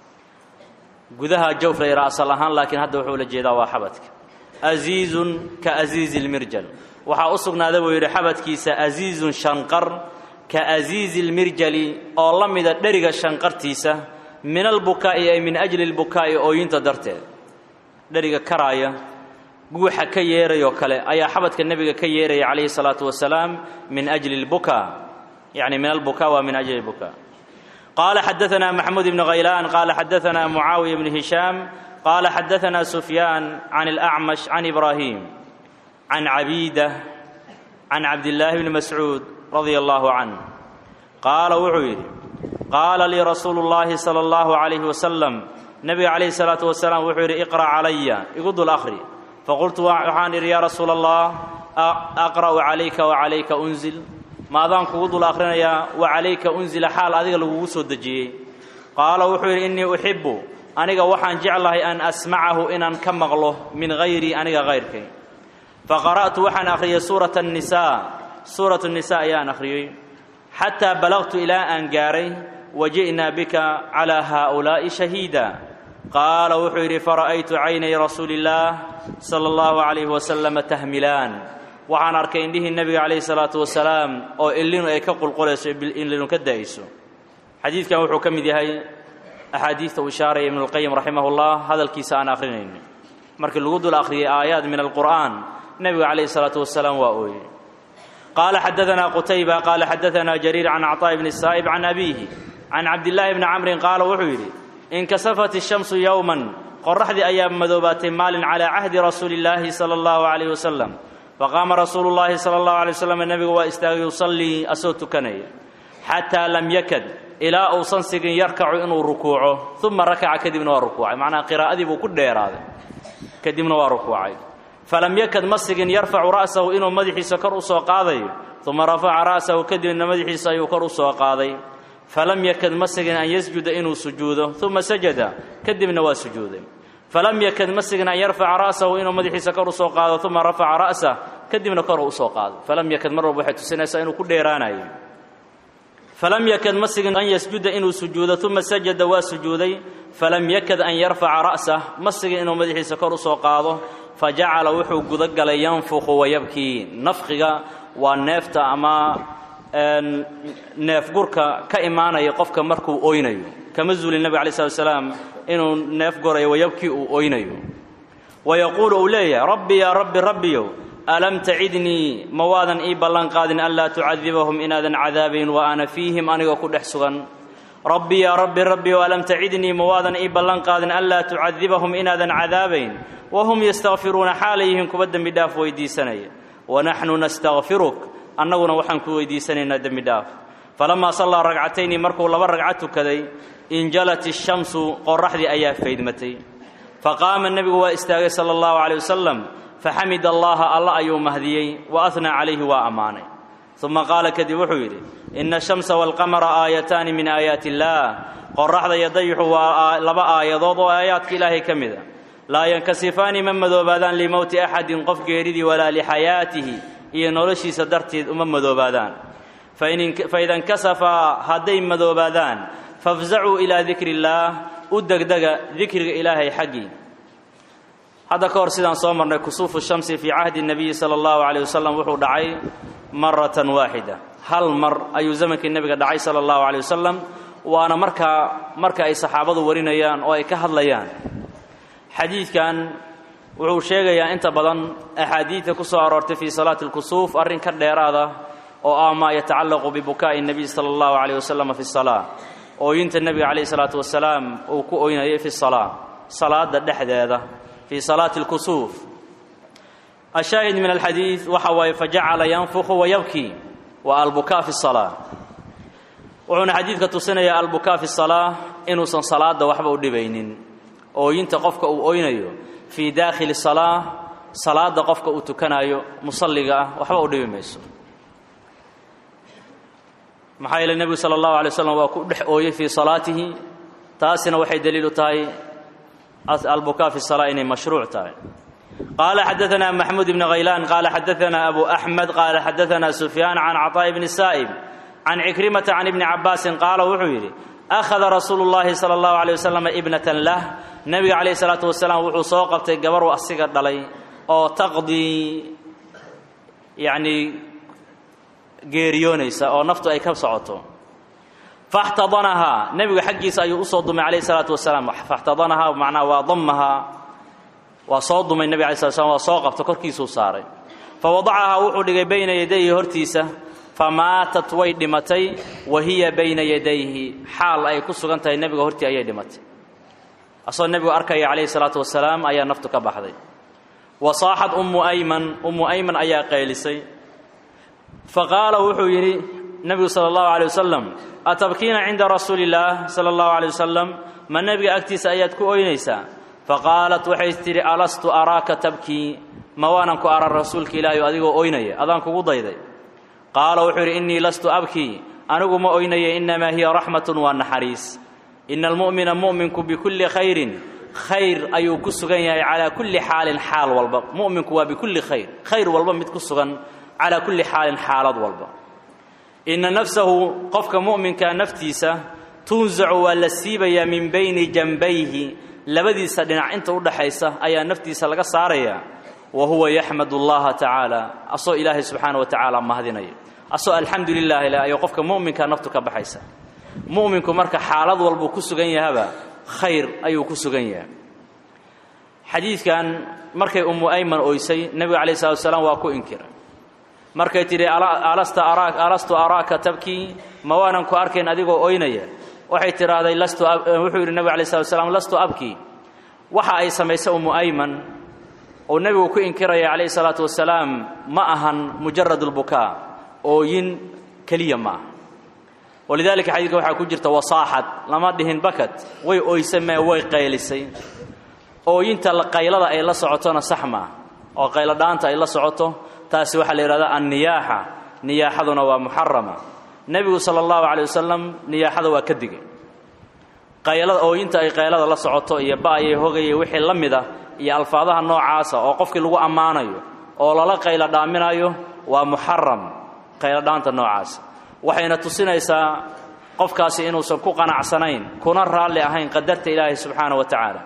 gudaha jawf la yidhaha asal ahaan laakiin hadda wuxuu la jeedaa waa xabadka asiizun ka asiizi lmirjal waxaa u sugnaaday buu yidhi xabadkiisa asiizun shanqar ka asiizi lmirjali oo la mida dheriga shanqartiisa min albukaa'i ay min ajli lbukaa'i ooyinta darteed dheriga karaaya guuxa ka yeerayoo kale ayaa xabadka nebiga ka yeeraya calayhi salaatu wasalaam min ajli اlbukaa yacni min albukaa waa min ajli اlbukaa qaala xadaثana maxamuud ibn khaylaan qaala xadaثana mucaawiya bn hishaam qaala xadaثana sufyaan can اlأcmash can ibraahim can cabiida can cabdillaahi bni mascuud radia allahu canh qaala wuxuu yidhi qaala lii rasuulu اllahi salى اllahu عalayhi wasalam nebiga calayhi الsalaatu wasalaam wuxuu yidhi iqra' calaya igu dul akhri faqultu waxaan idhi yaa rasuula allah aqra'u calayka wacalayka unzil maadaan kugu dul akhrinayaa wacalayka unzila xaal adiga lagugu soo dejiyey qaala wuxuu yidhi innii uxibbu aniga waxaan jeclahay an asmacahu inaan ka maqlo min hayrii aniga hayrkay faqara'tu waxaan akhriyey suurata annisaa suuratu nnisaa ayaan akhriyey xataa balagtu ilaa aan gaaray waji'naa bika calaa haa'ulaa'i shahiida qaala wuxuu yidhi fara'aytu caynay rasuuli illaah sala allahu calayhi wasalama tahmilaan waxaan arkay indhihii nebiga calayhi salaatu wasalaam oo illinu ay ka qulqulayso illinu ka da'ayso xadiidkan wuxuu ka mid yahay axaadiista uu ishaaraya ibnulqayim raximahullah hadalkiisa aan akhrinayno markii lagu dul akhriyey aayaad min alqur'aan nebiga calayhi salaatu wasalaam waa ooyey qaala xadaanaa qutayba qaala xadaanaa jariir can acطaa'i bni saa'ib can abiihi can cabdillaahi bni camrin qaala wuxuu yidhi inkasafat ishamsu yowman qoraxdii ayaa madoobaatay maalin calaa cahdi rasuuli illaahi sala allahu calayhi wasalam faqaama rasuulu llaahi sala allahu alay wasalam nebigu waa istaagay yusallii asoo tukanaya xataa lam yakad ilaa uusan sigin yarkacu inuu rukuuco uma rakaca kadibna waa rukuucay macnaha qiraa'adii buu ku dheeraaday kadibna waa rukuucay falam yakad ma sigin yarfacu ra'sahu inuu madaxiisa kor u soo qaadayo uma rafaca ra'sahu kadibna madaxiisa ayuu kor u soo qaaday falam yakad ma sigin an yasjuda inuu sujuudo uma sajada kadibna waa sujuuday falam yakad ma sigin an yarfaca ra'sahu inuu madaxiisa kor u soo qaado uma rafaca ra'sah kadibna kor u usoo qaado falam yakad mar walba waxay tusinaysaa inuu ku dheeraanayo falam yakad ma sigin an yasjuda inuu sujuudo uma sajada waa sujuuday falam yakad an yarfaca ra'sah ma sigin inuu madaxiisa kor u soo qaado fajacala wuxuu gudagalay yanfuqu wayabkii nafqiga waa neefta ama neefgurka ka imaanaya qofka markuu oynayo kama zuulin nebig alay slat slaam inuu neef gorayo wayabkii uu oynayo wayaquulu uu leeyahay rabbi yaa rabbi rabbiyow alam tacidnii ma waadan ii ballan qaadin anlaa tucadibahum inaadan cadaabayn wa ana fiihim anigoo ku dhex sugan rabbi yaa rabbi rabbiyow alam tacidnii ma waadan ii ballan qaadin anlaa tucadibahum inaadan cadaabayn wahum yastakfiruuna xaalay yihiin kuwa dembi dhaaf weydiisanaya wanaxnu nastakfiruk annaguna waxaan ku weydiisanaynaa dembi dhaaf falamaa sallaa ragcatayni markuu laba ragco tukaday injalat ishamsu qoraxdii ayaa faydmatay faqaama nebigu waa istaagay sala allahu caleyh wasalam faxamid allaha alla ayuu mahdiyey wa ahnaa calayhi waa ammaanay uma qaala kadib wuxuu yidhi ina ashamsa waalqamara aayataani min aayaati illaah qoraxda iyo dayixu waa laba aayadood oo aayaadka ilaahay ka mid a laa yankasifaani ma madoobaadaan limowti axadin qof geeridii walaa lixayaatihi iyo noloshiisa darteed uma madoobaadaan faida nkasafaa hadday madoobaadaan fafzacuu ilaa dikri illaah u degdega dikriga ilaahay xaggii hadda ka hor sidaan soo marnay kusuufu shamsi fii cahdi nebiyi sala allahu caleyh wasalam wuxuu dhacay maratan waaxida hal mar ayuu zamankii nebiga dhacay sala allahu caleyh wasalam waana markaa marka ay saxaabadu warinayaan oo ay ka hadlayaan xadiidkan wuxuu sheegayaa inta badan axaadiidta ku soo aroortay fii salaati alkusuuf arrin ka dheeraada oo ah maa yatacallaqu bibukaa'i nebiy sala allahu calayh wasalam fi salaa ooyinta nebiga calayhi salaatu wasalaam uu ku oynayay fi salaa salaada dhexdeeda fii salaati alkusuuf ashaahid min alxadiid waxa waaye fajacala yanfukhu wayabkii waa albukaa fi salaa wuxuuna xadiidka tusinayaa albukaa fi salaa inuusan salaada waxba u dhibaynin ooyinta qofka uu oynayo fii daakhili salaa salaada qofka uu tukanayo musalliga ah waxba u dhibi mayso maxaa yeele nebigu sala allahu alay slam waa ku dhex ooyey fii salaatihi taasina waxay daliil u tahay albukaa fi salaa inay mashruuc tahay qaala xadaanaa maxmuud ibni khaylaan qaala xadaanaa abu axmed qaala xadaanaa sufyaan can caطaa'i bni saa'ib can cikrimata can ibni cabbaasin qaala wuxuu yidhi akhada rasuulu llaahi sala allahu alay wasalam ibnatan lah nebiga calayhi salaatu wasalaam wuxuu soo qabtay gabarhu asiga dhalay oo taqdii yacnii geeriyoonaysa oo naftu ay ka socoto faxtadanahaa nebigu xaggiisa ayuu usoo dumay calayhi salaatu wasalaam faxtadanahaa macnaha waa damahaa waa soo dumay nebig alai slat slam waa soo qabta korkiisuu saaray fa wadacahaa wuxuu dhigay bayna yadayhi hortiisa famaatat way dhimatay wa hiya bayna yadayhi xaal ay ku sugan tahay nebiga hortii ayay dhimatay asagoo nebigu arkaya calayhi salaatu wasalaam ayaa naftu ka baxday wa saaxad ummu ayman ummu ayman ayaa qaylisay fa qaala wuxuu yidhi nebigu sala allahu alay wasalam atabkiina cinda rasuuli illaah sala allahu alay wasalam ma nebiga agtiisa ayaad ku oynaysaa fa qaalat waxay tidhi alastu araaka tabkii ma waanan ku aran rasuulka ilaahay adigoo oynaya adaan kugu dayday qaala wuxuu yidhi innii lastu abkii anigu ma oynaya innamaa hiya raxmatun waa naxariis ina almu'mina mu'minku bikulli khayrin khayr ayuu ku sugan yahay calaa kulli xaalin xaal walba mu'minku waa bikulli khayr khayr walba mid ku sugan calaa kulli xaalin xaalad walba inna nafsahu qofka mu'minka naftiisa tunsacu waa la siibayaa min bayni janbayhi labadiisa dhinac inta u dhaxaysa ayaa naftiisa laga saarayaa wa huwa yaxmad allaha tacaala asoo ilaahay subxaana wa tacaala mahadinaya asoo alxamdu lilahi leh ayuu qofka mu'minka naftu ka baxaysa mu'minku marka xaalad walbuu ku sugan yahaba khayr ayuu ku sugan yahay xadiidkan markay ummu ayman oysay nebiga calayh salatu wasalaam waa ku inkiray markay tidhi alastu araaka tabkii ma waanan ku arkayn adigoo oynaya waxay tidhaahday wuxuu yidhi nebig alay slat slam lastu abkii waxa ay samaysay ummu ayman oo nebigu ku inkiraya calayhi salaatu wasalaam ma ahan mujarad lbukaa ooyin keliya ma aha walidaalika xadiidka waxaa ku jirta wasaaxad lama dhihin bakat way oysa mee way qaylisay ooyinta qaylada ay la socotona sax maaha oo qayladhaanta ay la socoto taasi waxaa la yidhahdaa anniyaaxa niyaaxaduna waa muxarama nebigu sala allahu calay wasalam niyaaxada waa ka digay qaylada ooyinta ay qaylada la socoto iyo ba'ayay hogayay wixii la mida iyo alfaadaha noocaasa oo qofkii lagu ammaanayo oo lala qaylo dhaaminayo waa muxaram qayladhaanta noocaasa waxayna tusinaysaa qofkaasi inuusan ku qanacsanayn kuna raalli ahayn qadarta ilaahay subxaana wa tacaala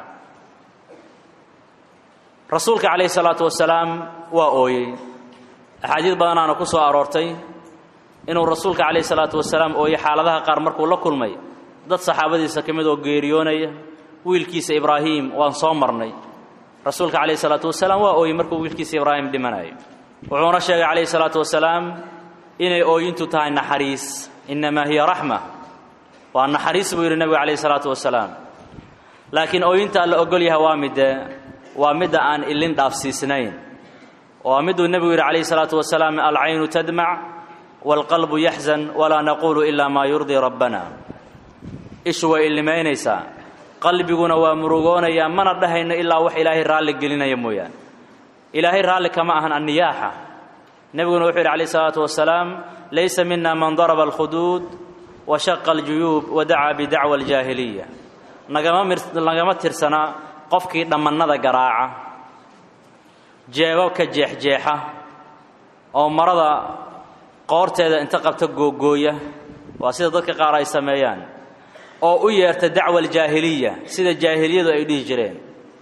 rasuulka calayhi salaatu wasalaam waa ooyey axaadiid badanaana ku soo aroortay inuu rasuulka calayhi salaatu wasalaam ooyey xaaladaha qaar markuu la kulmay dad saxaabadiisa ka mid oo geeriyoonaya wiilkiisa ibraahim waan soo marnay rasuulka calayhi salaatu wasalaam waa ooyey markuu wiilkiisa ibraahim dhimanayo wuxuuna sheegay calayhi salaatu wasalaam inay ooyintu tahay naxariis innamaa hiya raxma waa naxariis buu yidhi nebigu calayhi salaatu wasalaam laakiin ooyinta alla ogol yahay waa midde waa midda aan ilin dhaafsiisnayn waa miduu nebigu yidhi calayhi salaatu wasalaam alcaynu tadmac waalqalbu yaxzan walaa naquulu ilaa maa yurdii rabbana ishu way illimaynaysaa qalbiguna waa murugoonayaa mana dhahayno ilaa wax ilaahay raalli gelinaya mooyaane ilaahay raalli kama ahan anniyaaxa nebiguna wuxuu yidhi calayh isalaatu wasalaam laysa mina man daraba alkhuduud wa shaqa aljuyuub wa dacaa bidacwa aljaahiliya nagama tirsana qofkii dhammannada garaaca jeebabka jeexjeexa oo marada qoorteeda inta qabta googooya waa sida dadka qaar ay sameeyaan oo u yeerta dacwa aljaahiliya sida jaahiliyadu ay dhihi jireen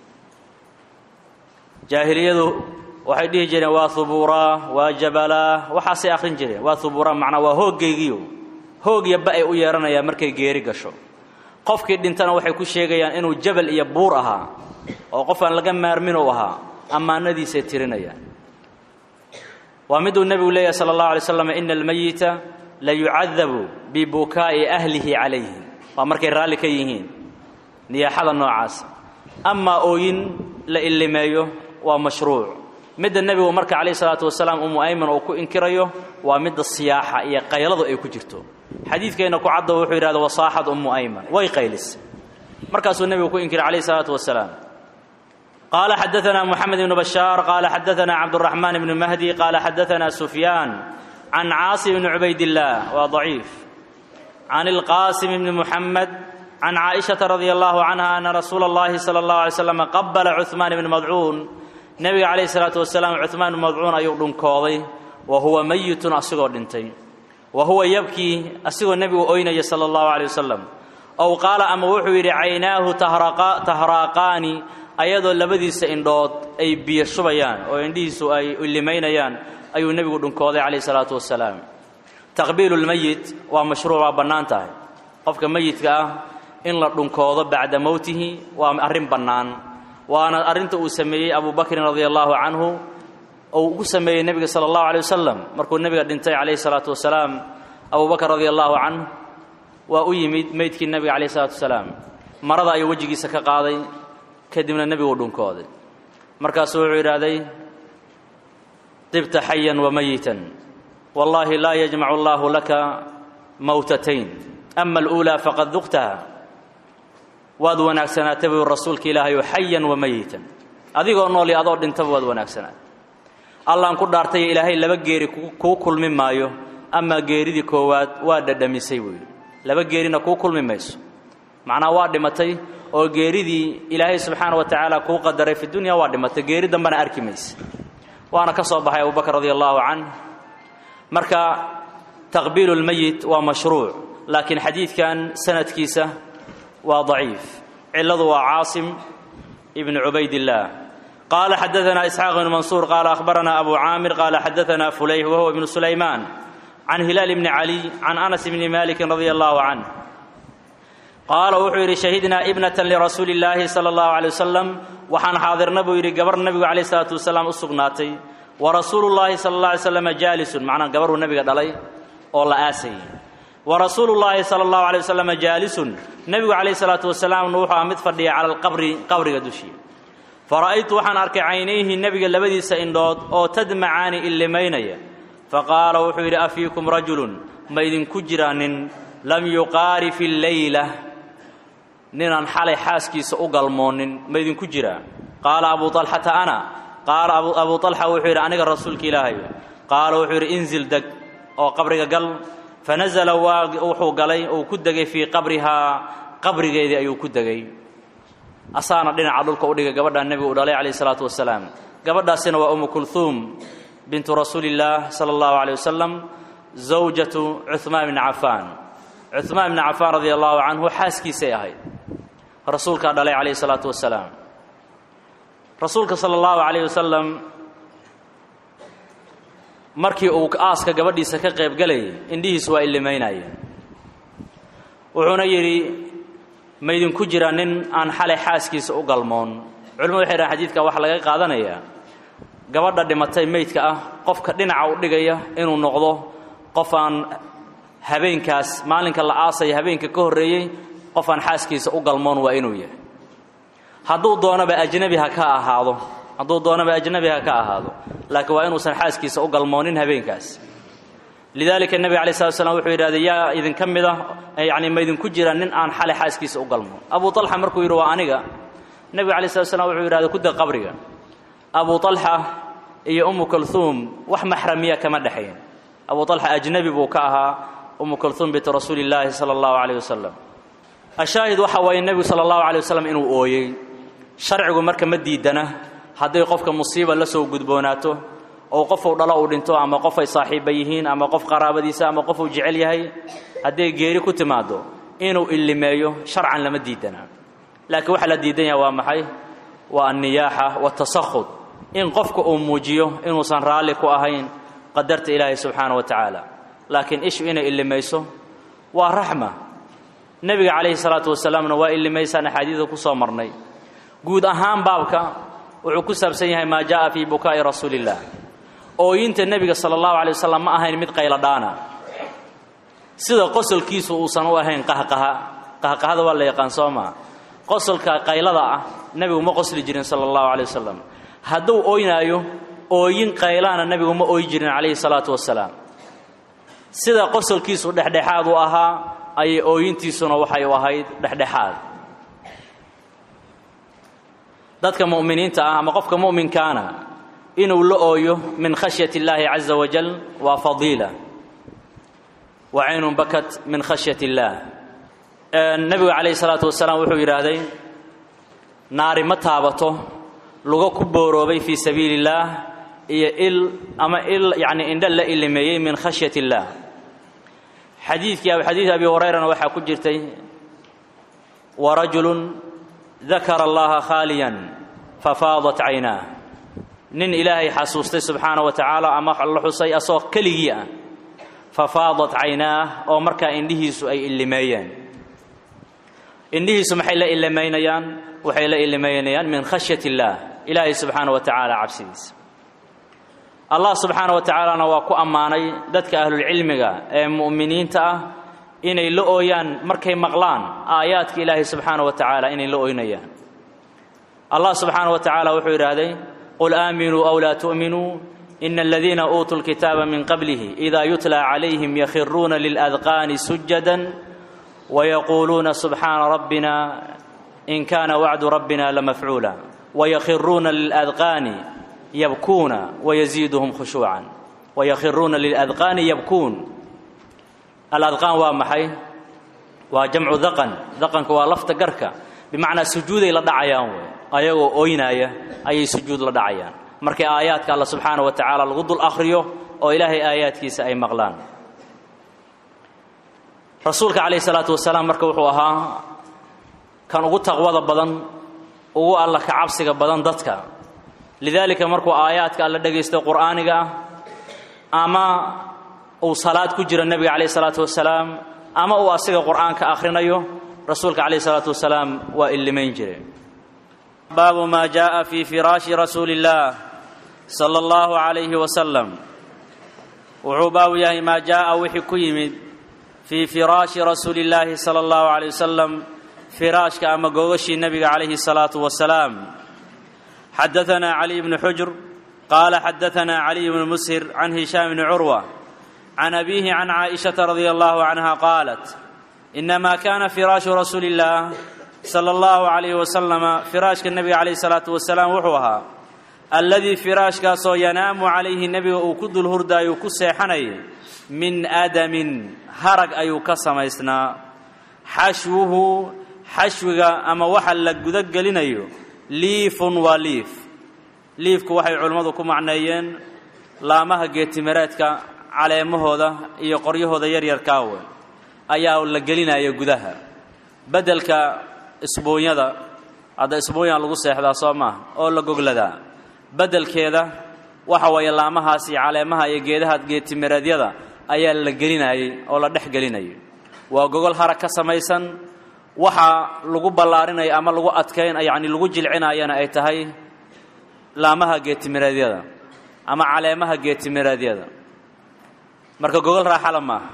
jaahiliyadu waxay dhihi jireen waa hubuuraa waa jabalaa waxaasay akhrin jireen waa hubuuraa macnaa waa hooggaygiyo hoogya ba ay u yeeranayaan markay geeri gasho qofkii dhintana waxay ku sheegayaan inuu jabal iyo buur ahaa oo qof aan laga maarmin u ahaa ammaanadiisay tirinayaan waa miduu nebigu leeyahay sala allahu alay slam ina almayita la yucadabu bibukaa'i ahlihi calayhi waa markay raalli ka yihiin niyaaxada noocaas amaa ooyin la illimeeyo waa mashruuc midda nebigu marka calayhi salaatu wasalaam umu ayman uu ku inkirayo waa midda siyaaxa iyo qayladu ay ku jirto xadiidkeenna ku cadda wuxuu yidhahda wasaaxad ummu ayman way qaylis markaasuu nebigu ku inkiray calayhi salaatu wasalaam qaala xadaanaa moxamed ibnu bashaar qaala xadaanaa cabduraxmaan ibnu mahdi qaala xadaanaa sufyaan can caasim ibni cubaydillaah waa daciif can ilqaasim ibni muxamed can caaishata radia allahu canha ana rasuula allahi sala allahu alay slam qabala cuhmaan ibni madcuun nebiga calayhi salaatu wasalaam cuhmaan ibni madcuun ayuu dhunkooday wa huwa meyitun asigoo dhintay wa huwa yabkii asigoo nebigu oynaya sala allahu calay wasalam ow qaala ama wuxuu yidhi caynaahu tahraaqaani ayadoo labadiisa indhood ay biyo shubayaan oo indhihiisu ay limaynayaan ayuu nebigu dhunkooday calayhi salaatu wasalaam taqbiilu lmeyit waa mashruuc waa bannaan tahay qofka meyidka ah in la dhunkoodo bacda mowtihi waa arrin bannaan waana arrinta uu sameeyey abu bakrin radia allahu canhu ou ugu sameeyey nebiga sala allahu alay wasalam markuu nebiga dhintay calayhi salaatu wasalaam abu bakr radia allahu canhu waa u yimid meydkii nebiga calayhi salaatu wasalaam marada ayuu wejigiisa ka qaaday kadibna nebiguu dhunkooday markaasuu wuxuu yidhaahday dibta xayan wa mayitan wallaahi laa yajmacu allaahu laka mawtatayn ama aluulaa faqad duqtaha waad wanaagsanaatay buu rasuulka ilaahayu xayan wa mayitan adigoo nool iyo adoo dhintaba waad wanaagsanaatay allaan ku dhaartay ilaahay laba geeri kuu kulmi maayo amaa geeridii koowaad waa dhadhamisay buu yidhi laba geerina kuu kulmi mayso macnaa waa dhimatay oo geeridii ilaahay subxaana wa tacaala kuu qadaray fi dunya waa dhimatay geeri dambena arki mayse waana ka soo baxay abubakr radia allahu canh marka taqbiilu lmeyit waa mashruuc laakiin xadiidkan sanadkiisa waa daciif ciladu waa caasim ibn cubaydillaah qaala xadaana isxaaq ibnu mansuur qaala akhbarana abu caamir qaala xadaana fulayh wahuwa ibnu sulaymaan can hilaal bni caliy can anas bni malikin radia allahu canh qaala wuxuu yidhi shahidnaa ibnatan lirasuuli illaahi sala allahu alay wasalam waxaan xaadirna buu yidhi gabar nebigu calayh isalaatu wasalaam u sugnaatay wa rasuulu llaahi sala allah alay slam jaalisun macnaa gabaruu nebiga dhalay oo la aasayay wa rasuulu llaahi sala allahu alay wasalam jaalisun nebigu calayh salaatu wasalaamna wuxuu aha mid fadhiya cala alqabri qabriga dushii fara'aytu waxaan arkay caynayhi nebiga labadiisa indhood oo tadmacaani illimaynaya faqaala wuxuu yidhi afiikum rajulun ma idinku jiraa nin lam yuqaari fi leyla ninaan xalay xaaskiisa u galmoonin ma idinku jiraa qaala abuu alxata ana qaala abuu alxa wuxuu yidhi aniga rasuulka ilaahay qaala wuxuu yidhi inzil deg oo qabriga gal fanazala waa wuxuu galay uu ku degay fii qabrihaa qabrigeedii ayuu ku degay asaana dhinaca dhulka u dhigay gabadhaa nebigu u dhalay calayh isalaatu wasalaam gabadhaasina waa umu kulhuum bintu rasuuli illaah sala allahu caleyh wasalam zawjatu cuhmaan bni cafaan cuhmaan bni cafaan radia allahu canhu xaaskiisay ahayd rasuulkaa dhalay calayhi salaatu wasalaam rasuulka sala allahu calayh wasalam markii uu aaska gabadhiisa ka qaybgalayay indhihiisu waa illimaynayeen wuxuuna yidhi ma idinku jira nin aan xalay xaaskiisa u galmoon culimadu waxay dhahan xadiidka waxaa laga qaadanayaa gabadha dhimatay meydka ah qofka dhinaca u dhigaya inuu noqdo qof aan habeenkaas maalinka la aasaya habeenka ka horreeyey qof aan xaaskiisa u galmoon waa inuu yahay hadduu doonaba ajnabi ha ka ahaado hadduu doonaba ajnabi ha ka ahaado laakiin waa inuusan xaaskiisa u galmoonin habeenkaas lidaalika nebiga alay slat slam wuxuu yidhahday yaa idinka mid ah yacni ma idinku jira nin aan xalay xaaskiisa u galmoon abu alxa markuu yidhi waa aniga nebiga alay slat slam wuxuu yidhahday ku deg qabriga abu alxa iyo umu kulhuum wax maxramiya kama dhexayn abu alxa ajnabi buu ka ahaa umu kulhuum bintu rasuuli illaahi sala allahu calayh wasalam ashaahid waxa waaye nebigu sala allahu alay wasalam inuu ooyey sharcigu marka ma diidana hadday qofka musiiba la soo gudboonaato oo qofuu dhalo uu dhinto ama qof ay saaxiibba yihiin ama qof qaraabadiisa ama qof uu jecel yahay hadday geeri ku timaaddo inuu illimeeyo sharcan lama diidana laakiin waxaa la diidan yaha waa maxay waa anniyaaxa waatasakhud in qofka uu muujiyo inuusan raalli ku ahayn qadarta ilaahay subxaana wa tacaala laakiin ishu inay illimayso waa raxma nebiga calayhi salaatu wasalaamna waa illimaysaan axaadiida ku soo marnay guud ahaan baabka wuxuu ku saabsan yahay maa jaa'a fii bukaa'i rasuuliillah ooyinta nebiga sala allahu alay wasalam ma ahayn mid qayladhaana sida qosolkiisu uusan u ahayn qahqaha qahqahada waa la yaqaan soo maa qosolka qaylada ah nebigu ma qosli jirin sala allahu alay wasalam hadduu ooynaayo ooyin qaylaana nebigu ma ooyi jirin calayhi salaatu wasalaam sida qosolkiisu dhexdhexaad u ahaa ayay ooyintiisuna waxay u ahayd dhexdhexaad dadka mu'miniinta ah ama qofka mu'minkaana inuu la ooyo min khashyati illaahi caza wajal waa fadiila wa caynun bakat min khashyati illaah nebigu calayhi salaatu wasalaam wuxuu yidhaahday naari ma taabato lugo ku booroobay fii sabiili illaah iyo il ama il yacni indha la ilimeeyey min khashyati illaah xadiidkii xadiid abi hurayrana waxaa ku jirtay warajulun dakara allaha khaaliyan fafaadat caynaah nin ilaahay xasuustay subxaana wa tacaala ama la xusay asagoo keligii ah fafaadat caynaah oo markaa indhihiisu ay illimeeyeen indhihiisu maxay la illimaynayaan waxay la ilimaynayaan min khashyat illaah ilaahay subxaana wa tacaala cabsidiisa allah subxaana wa tacaalana waa ku ammaanay dadka ahlulcilmiga ee mu'miniinta ah inay la ooyaan markay maqlaan aayaadka ilaahay subxaana wa tacaala inay la ooynayaan allah subxaana wa tacaala wuxuu yidhaahday qul aaminuu aw laa tu'minuu ina aladiina uutuu lkitaaba min qablihi idaa yutla calayhim yakhiruuna liladqaani sujadan wayaquuluuna subxaana rabbina in kaana wacdu rabbina lamafcuula wayakhiruuna liladqaani yabkuuna wayaziiduhum khushuucan wayakhiruuna liladqaani yabkuun aladqaan waa maxay waa jamcu daqan daqanka waa lafta garka bimacnaa sujuuday la dhacayaan wey ayagoo oynaaya ayay sujuud la dhacayaan markay aayaadka alla subxaana wa tacaala lagu dul akhriyo oo ilaahay aayaadkiisa ay maqlaan rasuulka calayhi salaatu wasalaam marka wuxuu ahaa kan ugu taqwada badan ugu alla ka cabsiga badan dadka lidaalika markuu aayaadka alla dhegaysto qur'aaniga ah ama uu salaad ku jiro nebiga calayhi salaatu wasalaam ama uu asiga qur'aanka akhrinayo rasuulka calayhi salaatu wasalaam waa illimayn jire baabu maa jaءa fi firaashi rasuuli اllaah sala اllahu calayhi wasalam wuxuu baabu yahay maa jaءa wixii ku yimid fii firaashi rasuuli اllaahi sala اllahu calayh wasalam firaashka ama googashii nebiga calayhi الsalaatu wasalaam xadaثana caliy bnu xujr qaala xadaثana caliy bnu mushir can hishaam bni curwa can abiihi can caaئishaةa radia allahu canha qaalat inama kana firaashu rasuuli اllah sala allahu calayhi wasalama firaashka nebiga calayhi salaatu wasalaam wuxuu ahaa alladii firaashkaasoo yanaamu calayhi nebiga uu ku dul hurdaayo ku seexanayay min aadamin harag ayuu ka samaysnaa xashwuhu xashwiga ama waxa la guda gelinayo liifun waa liif liifku waxay culimmadu ku macneeyeen laamaha geetimireedka caleemahooda iyo qoryahooda yaryarkaawe ayaa la gelinaya gudaha beddelka isbuunyada hadda isbuunya lagu seexdaa soo maaha oo la gogladaa beddelkeeda waxa weeye laamahaas iyo caleemaha iyo geedaha geetimireedyada ayaa la gelinayey oo la dhex gelinayay waa gogol harag ka samaysan waxa lagu ballaarinaya ama lagu adkayn yacni lagu jilcinayana ay tahay laamaha geetimireedyada ama caleemaha geetimireedyada marka gogol raaxala maaha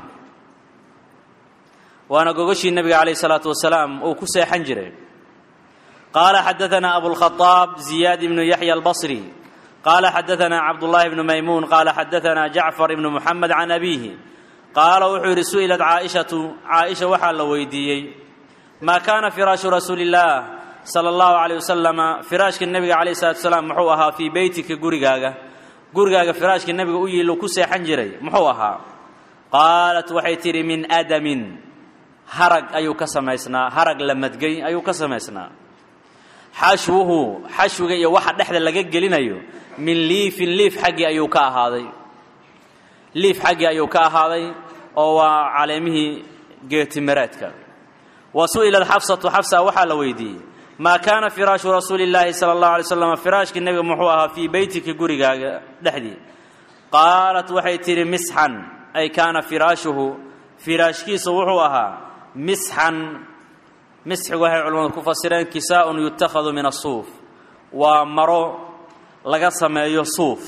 waana gogoshii nebiga calayh isalaatu wasalaam uu ku seexan jiray qaala xadaثana abulkhaaab ziyaad ibnu yaxya albasri qaala xadaثana cabdullaahi bnu maymuun qaala xadaثana jacfar ibnu muxamed can abiihi qaala wuxuu yidhi su'ilat caaishatu caaisha waxaa la weydiiyey maa kaana firaashu rasuuli اllaah sala اllahu calayh wasalama firaashka nebiga calayh salatu wasalaam muxuu ahaa fii beytika gurigaaga gurigaaga firaashka nebiga u yiilo ku seexan jiray muxuu ahaa qaalat waxay tidhi min adamin harag ayuu ka samaysnaa harag la madgay ayuu ka samaysnaa xashwuhu xashwiga iyo waxa dhexda laga gelinayo min liifin liif xaggii ayuu ka ahaaday liif xaggii ayuu ka ahaaday oo waa caleemihii geetimireedka wa su'ilat xafsatu xafsa waxaa la weydiiyey maa kaana firaashu rasuuli illaahi sala allahu alay slam firaashkii nebiga muxuu ahaa fii beytika gurigaaga dhexdii qaalat waxay tidhi misxan ay kaana firaashuhu firaashkiisu wuxuu ahaa misxan misxigu waxay culimmadu ku fasireen kisaa'un yutakhadu min asuuf waa maro laga sameeyo suuf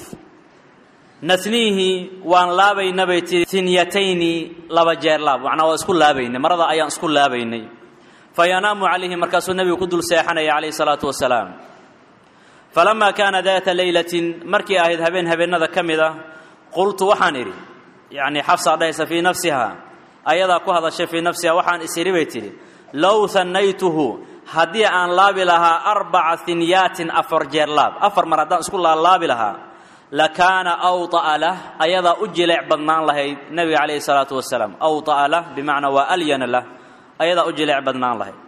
nasniihi waan laabayna bay tihi tinyatayni laba jeer laab macnaa waa isku laabaynay marada ayaan isku laabaynay fa yanaamu calayhi markaasuu nebigu ku dul seexanaya calayhi salaatu wasalaam falamaa kaana daata leylatin markii ahayd habeen habeennada ka mid ah qultu waxaan idhi yacnii xafsaa dhahaysa fii nafsiha ayadaa ku hadashay fii nafsiha waxaan isiri bay tidhi low hannaytuhu haddii aan laabi lahaa arbaca hinyaatin afar jeer laab afar mar haddaan isku laalaabi lahaa lakaana awطa'a lah ayadaa u jileec badnaan lahayd nebiga calayhi salaatu wasalaam awطa'a lah bimacnaa waa alyana lah ayadaa u jileec badnaan lahayd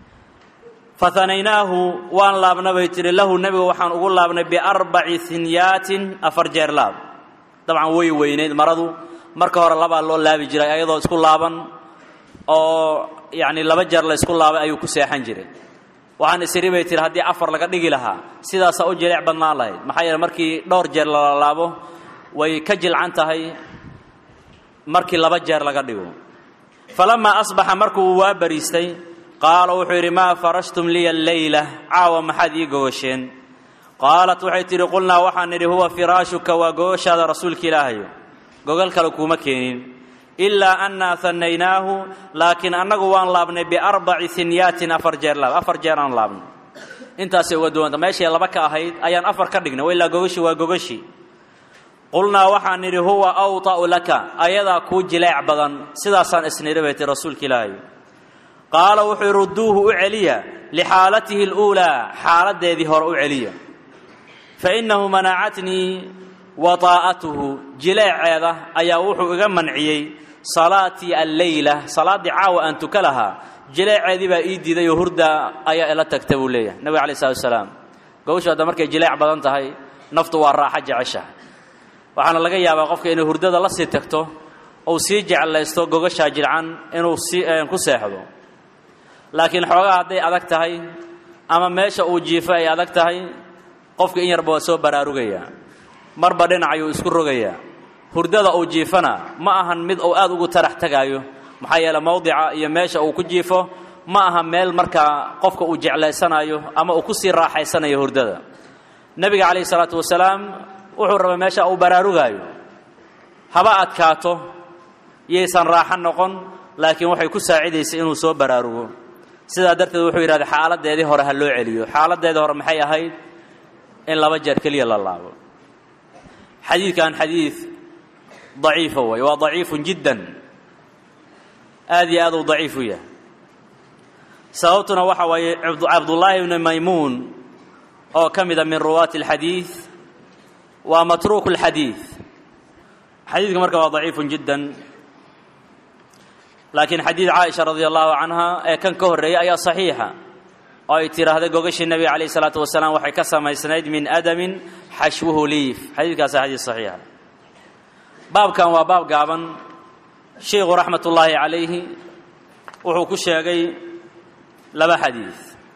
fahanaynaahu waan laabna bay tihi lahu nebiga waxaan ugu laabnay biarbaci hinyaatin afar jeer laab dabcan way weynayd maradu marka hore labaa loo laabi jiray ayadoo isku laaban oo yacni laba jeer la isku laabay ayuu ku seexan jiray waxaan isiri bay tihi haddii afar laga dhigi lahaa sidaasaa u jileec badnaan lahayd maxaa yeele markii dhowr jeer lala laabo way ka jilcan tahay markii laba jeer laga dhigo falamaa asbaxa markuu waa bariistay qaala wuxuu yidhi maa farashtum liya alleyla caawa maxaad ii gogosheen qaalat waxay tidhi qulnaa waxaan nidhi huwa firaashuka waa gogoshaada rasuulka ilaahayo gogol kale kuuma keenin ilaa annaa hannaynaahu laakiin annagu waan laabnay biarbaci hinyaatin afar jeer laab afar jeer aan laabnay intaasay uga duwanta meeshay laba ka ahayd ayaan afar ka dhignay wa ilaa gogoshi waa gogoshi qulnaa waxaan nidhi huwa awطa'u laka ayadaa kuu jileec badan sidaasaan isnidhi bay tii rasuulka ilaahay qaala wuxuu yidhi rudduuhu u celiya lixaalatihi اluulaa xaaladdeedii hore u celiya fainahu manacatnii wataa'atuhu jileeceeda ayaa wuxuu iga manciyey salaatii alleyla salaaddii caawa aan tuka lahaa jileeceedii baa ii diiday oo hurda ayaa ila tagta buu leeyahay nabiga alai slatu wasalaam gawshu hadda markay jileec badan tahay naftu waa raaxo jecesha waxaana laga yaabaa qofka inay hurdada la sii tagto ou sii jeclaysto gogashaa jilcan inuu si ku seexdo laakiin xoogaa hadday adag tahay ama meesha uu jiifo ay adag tahay qofka in yarba waa soo baraarugayaa marba dhinac ayuu isku rogayaa hurdada uu jiifana ma ahan mid uu aad ugu tarax tagaayo maxaa yeele mowdica iyo meesha uu ku jiifo ma aha meel markaa qofka uu jeclaysanayo ama uu ku sii raaxaysanayo hurdada nebiga calayhi salaatu wasalaam wuxuu rabay meesha uu baraarugaayo haba adkaato yaysan raaxo noqon laakiin waxay ku saacidaysay inuu soo baraarugo sidaa darteed wuxuu yidhahda xaaladdeedii hore ha loo celiyo xaaladdeedii hore maxay ahayd in laba jeer keliya la laabo xadiidkan xadiid daciifa way waa daciifun jiddan aad iyo aad uu daciif u yahay sababtuna waxa waaye cabdullaahi ibni maymuun oo ka mida min ruwaati alxadiid waa matruuk اlxadiid xadiidka marka waa daciifun jiddan laakiin xadiid caaisha radi allahu canha ee kan ka horreeyay ayaa saxiixa oo ay tidhaahday gogashii nebiga calayh isalaatu wasalaam waxay ka samaysnayd min adamin xashwuhu liif xadiidkaasa xadiid saxiixa baabkan waa baab gaaban sheikhu raxmat ullaahi calayhi wuxuu ku sheegay laba xadiid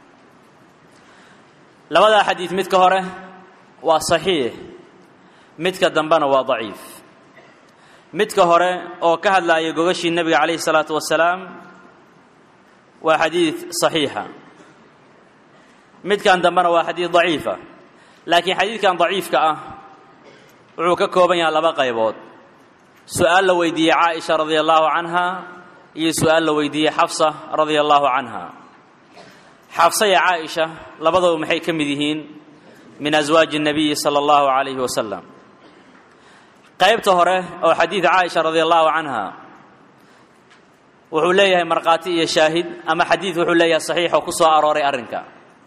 labadaa xadiid midka hore waa saxiix midka dambena waa daciif midka hore oo ka hadlaaya gogashii nebiga calayhi salaatu wasalaam waa xadiid saxiixa midkan dambena waa xadiid daciifa laakiin xadiidkan daciifka ah wuxuu ka kooban yahay laba qaybood su-aal la weydiiyey caaisha radia allahu canha iyo su-aal la weydiiyey xafsa radia allahu canha xafsa iyo caaisha labadaba maxay ka mid yihiin min aswaaji الnabiyi salى اllahu عalayhi wasalam qaybta hore oo xadiid caaisha radi allahu canha wuxuu leeyahay markhaati iyo shaahid ama xadiid wuxuu leeyahay saxiix oo ku soo arooray arrinka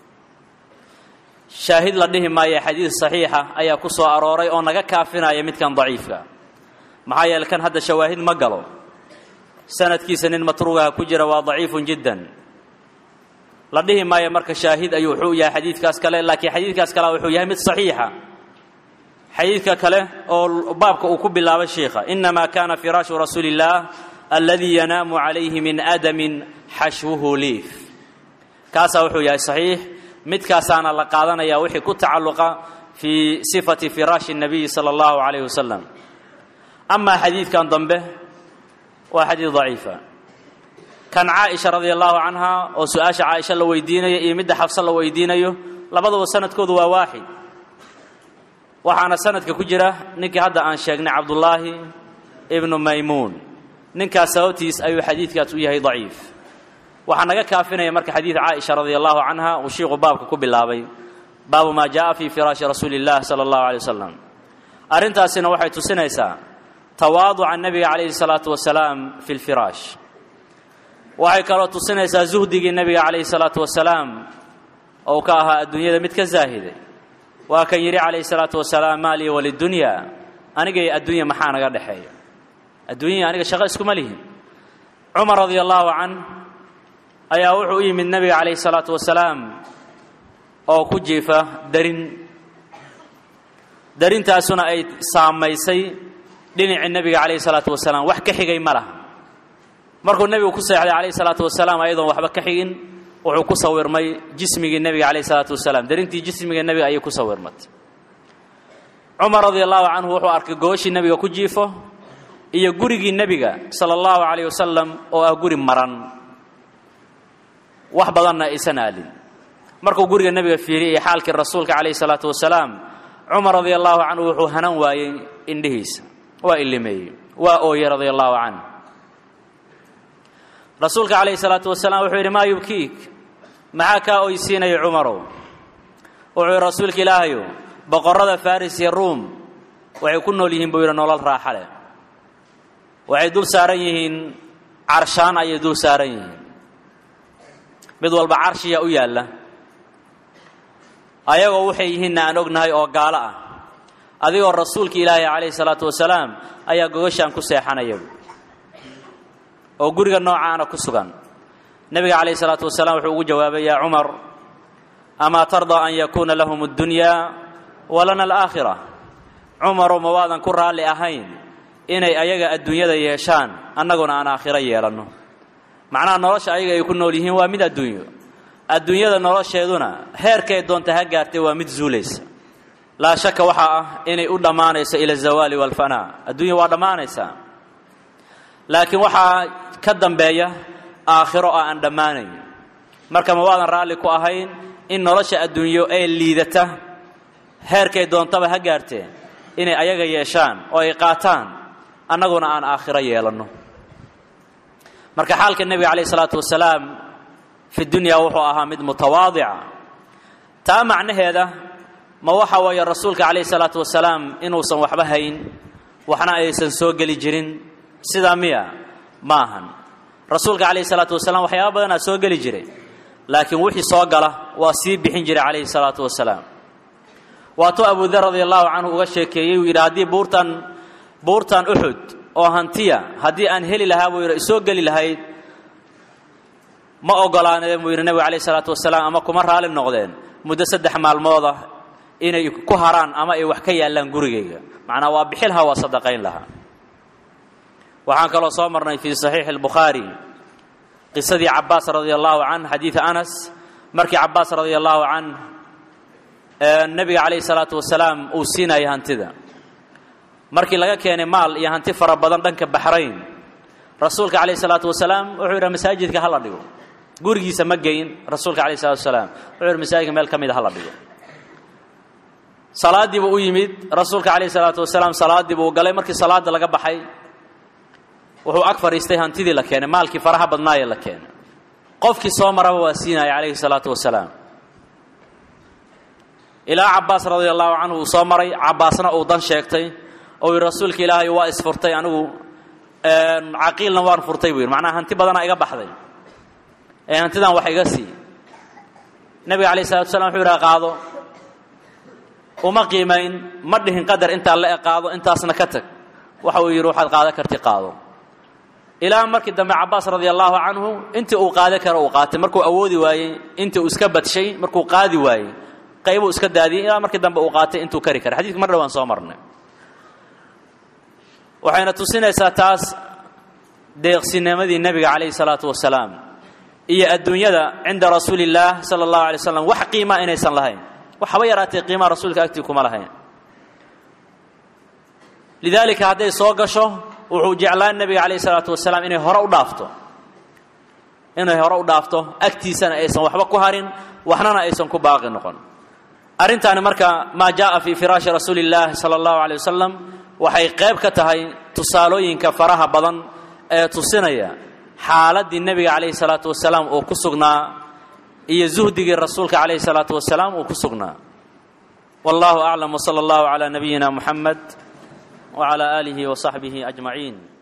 shaahid la dhihi maayo xadiid saxiixa ayaa ku soo arooray oo naga kaafinaya midkan daciifka maxaa yeele kan hadda shawaahid ma galo sanadkiisa nin matruugaha ku jira waa daciifun jiddan la dhihi maayo marka shaahid ayuu wuxuu yahay xadiidkaas kale laakiin xadiidkaas kale wuxuu yahay mid saxiixa xadiidka kale oo baabka uu ku bilaabay sheikha inamaa kana firaashu rasuuli اllah aladii yanaamu calayhi min adamin xashwuhu liif kaasaa wuxuu yahay saxiix midkaasaana la qaadanaya wixii ku tacalluqa fii sifati firaashi الnabiyi salى اllahu عalayh wasalam amaa xadiidkan dambe waa xadiid daciifa kan caaisha radia allahu canha oo su-aasha caaisha la weydiinayo iyo midda xafse la weydiinayo labaduba sanadkoodu waa waaxid waxaana sanadka ku jira ninkii hadda aan sheegnay cabdullaahi ibnu maymuun ninkaas sababtiis ayuu xadiidkaas u yahay daciif waxaa naga kaafinaya marka xadiid caaisha radia allahu canha uu shiiku baabka ku bilaabay baabu maa jaءa fi firaashi rasuuli اllah salى اllahu alay wasalam arrintaasina waxay tusinaysaa tawaaduca nebiga calayhi الsalaatu wasalaam fi اlfiraash waxay kaloo tusinaysaa zuhdigii nebiga calayhi salaatu wasalaam ou ka ahaa adduunyada mid ka zaahiday waa kan yidhi calayhi salaatu wasalaam maa lii walidunya anigay adduunya maxaa naga dhexeeya adduunyai aniga shaqo iskuma lihin cumar radia allahu can ayaa wuxuu u yimid nebiga calayhi salaatu wasalaam oo ku jiifa darin darintaasuna ay saamaysay dhinacii nebiga calayhi salaatu wasalaam wax ka xigay ma laha markuu nebigu ku seexday calayhi salaatu wasalaam ayadoon waxba ka xigin wuxuu ku sawirmay jismigii nebiga calayhi salaatu wasalaam darintii jismiga nebiga ayay ku sawirmatay cumar radia allahu canhu wuxuu arkay gooshii nebiga ku jiifo iyo gurigii nebiga sala allahu calayh wasalam oo ah guri maran wax badanna aysan aalin markuu guriga nebiga fiiriyay iyo xaalkii rasuulka calayhi salaatu wasalaam cumar radia allahu canhu wuxuu hanan waayey indhihiisa waa illimeeyey waa ooyey radia allahu canh rasuulka calayhi salaatu wasalaam wuxuu yidhi maa yubkiik maxaa kaa oysiinaya cumarow wuxuu yidhi rasuulka ilaahayow boqorrada faris iyo ruum waxay ku nool yihiin buu yidhi nolol raaxa leh waxay dul saaran yihiin carshaan ayay dul saaran yihiin mid walba carshiya u yaalla ayagoo waxay yihiinna aan ognahay oo gaalo ah adigoo rasuulka ilaahay calayhi salaatu wasalaam ayaa gogashaan ku seexanaya oo guriga noocaana ku sugan nebiga calayhi salaatu wasalaam wuxuu ugu jawaabay yaa cumar amaa tardaa an yakuuna lahum addunyaa walana alaakhira cumarow ma waadan ku raalli ahayn inay ayaga adduunyada yeeshaan annaguna aan aakhiro yeelanno macnaha nolosha ayaga ay ku nool yihiin waa mid adduunyo adduunyada nolosheeduna heerkay doonta ha gaartay waa mid zuulaysa laa shaka waxaa ah inay u dhammaanayso ila azawaali waalfanaa adduunya waa dhammaanaysaa laakiin waxaa ka dambeeya aakhiro oo aan dhammaanayn marka ma waadan raalli ku ahayn in nolosha adduunyo ee liidata heerkay doontaba ha gaartee inay ayaga yeeshaan oo ay qaataan annaguna aan aakhiro yeelanno marka xaalka nebiga calayh isalaatu wasalaam fi dunya wuxuu ahaa mid mutawaadica taa macnaheeda ma waxa weeye rasuulka calayh isalaatu wasalaam inuusan waxba hayn waxna aysan soo geli jirin sidaa miya ma ahan rasuulka calayhi salaatu wasalaam waxyaaba badanaa soo geli jiray laakiin wixii soo gala waa sii bixin jiray calayhi salaatu wasalaam waatuu abudar radia allahu canhu uga sheekeeyey uu yidhi haddii buurtan buurtan uxud oo hantiya haddii aan heli lahaa buu yidhi isoo geli lahayd ma ogolaaneen buu yidhi nebigu calayhi salaatu wasalaam ama kuma raali noqdeen muddo saddex maalmooda inay ku haraan ama ay wax ka yaallaan gurigayga macnaa waa bixi lahaa waa sadaqayn lahaa waxaan kaloo soo marnay fii saxiixi albukhaari qisadii cabaas radia allahu canh xadiida anas markii cabaas radia allahu canh nebiga calayhi salaatu wasalaam uu siinayay hantida markii laga keenay maal iyo hanti fara badan dhanka baxrayn rasuulka calayhi salaatu wasalaam wuxuu yidhi masaajidka hala dhigo gurigiisa ma geyn rasuulka calayhi salatu wasalaam wuxuu yidhi masaajidka meel ka mida hala dhigo salaaddii buu u yimid rasuulka calayhi salaatu wasalaam salaaddii buu galay markii salaadda laga baxay wuxuu ag fadhiistay hantidii la keenay maalkii faraha badnaayee la keenay qofkii soo maraba waa siinaya calayhi salaatu wasalaam ilaa cabaas radia allahu canhu uu soo maray cabaasna uu dan sheegtay oo yidhi rasuulka ilaahay waa isfurtay anigu caqiilna waan furtay buu yidhi macnaha hanti badanaa iga baxday ee hantidan wax iga sii nebiga calayhi salatu wasalaam wuxuu yidhaha qaado uma qiimayn ma dhihin qadar intaa la e qaado intaasna ka tag waxa uu yidhi waxaad qaada karti qaado ilaa markii dambe cabaas radia allahu canhu intii uu qaada karo uu qaatay markuu awoodi waayey intii uu iska badshay markuu qaadi waayey qaybuu iska daadiyey ilaa markii dambe uu qaatay intuu kari karay xadidka mar dhawaan soo marnay waxayna tusinaysaa taas deeqsinimadii nebiga calayhi salaatu wasalaam iyo adduunyada cinda rasuuli illaah sala allahu alay slam wax qiima inaysan lahayn waxaba yaraatee qiimaa rasuulka agtii kuma lahayn lidaalika hadday soo gasho wuxuu jeclaan nebiga calayhi salaatu wasalaam inay hore u dhaafto inay hore u dhaafto agtiisana aysan waxba ku harin waxnana aysan ku baaqi noqon arrintaani marka maa jaءa fii firaashi rasuuli اllahi salى اllahu alيه wasalam waxay qayb ka tahay tusaalooyinka faraha badan ee tusinaya xaaladdii nebiga calayhi salaatu wasalaam uu ku sugnaa iyo zuhdigii rasuulka calayhi salaatu wasalaam uu ku sugnaa wallahu aclam wsala allahu calaa nabiyina muxamed wcala aalihi wasaxbihi ajmaciin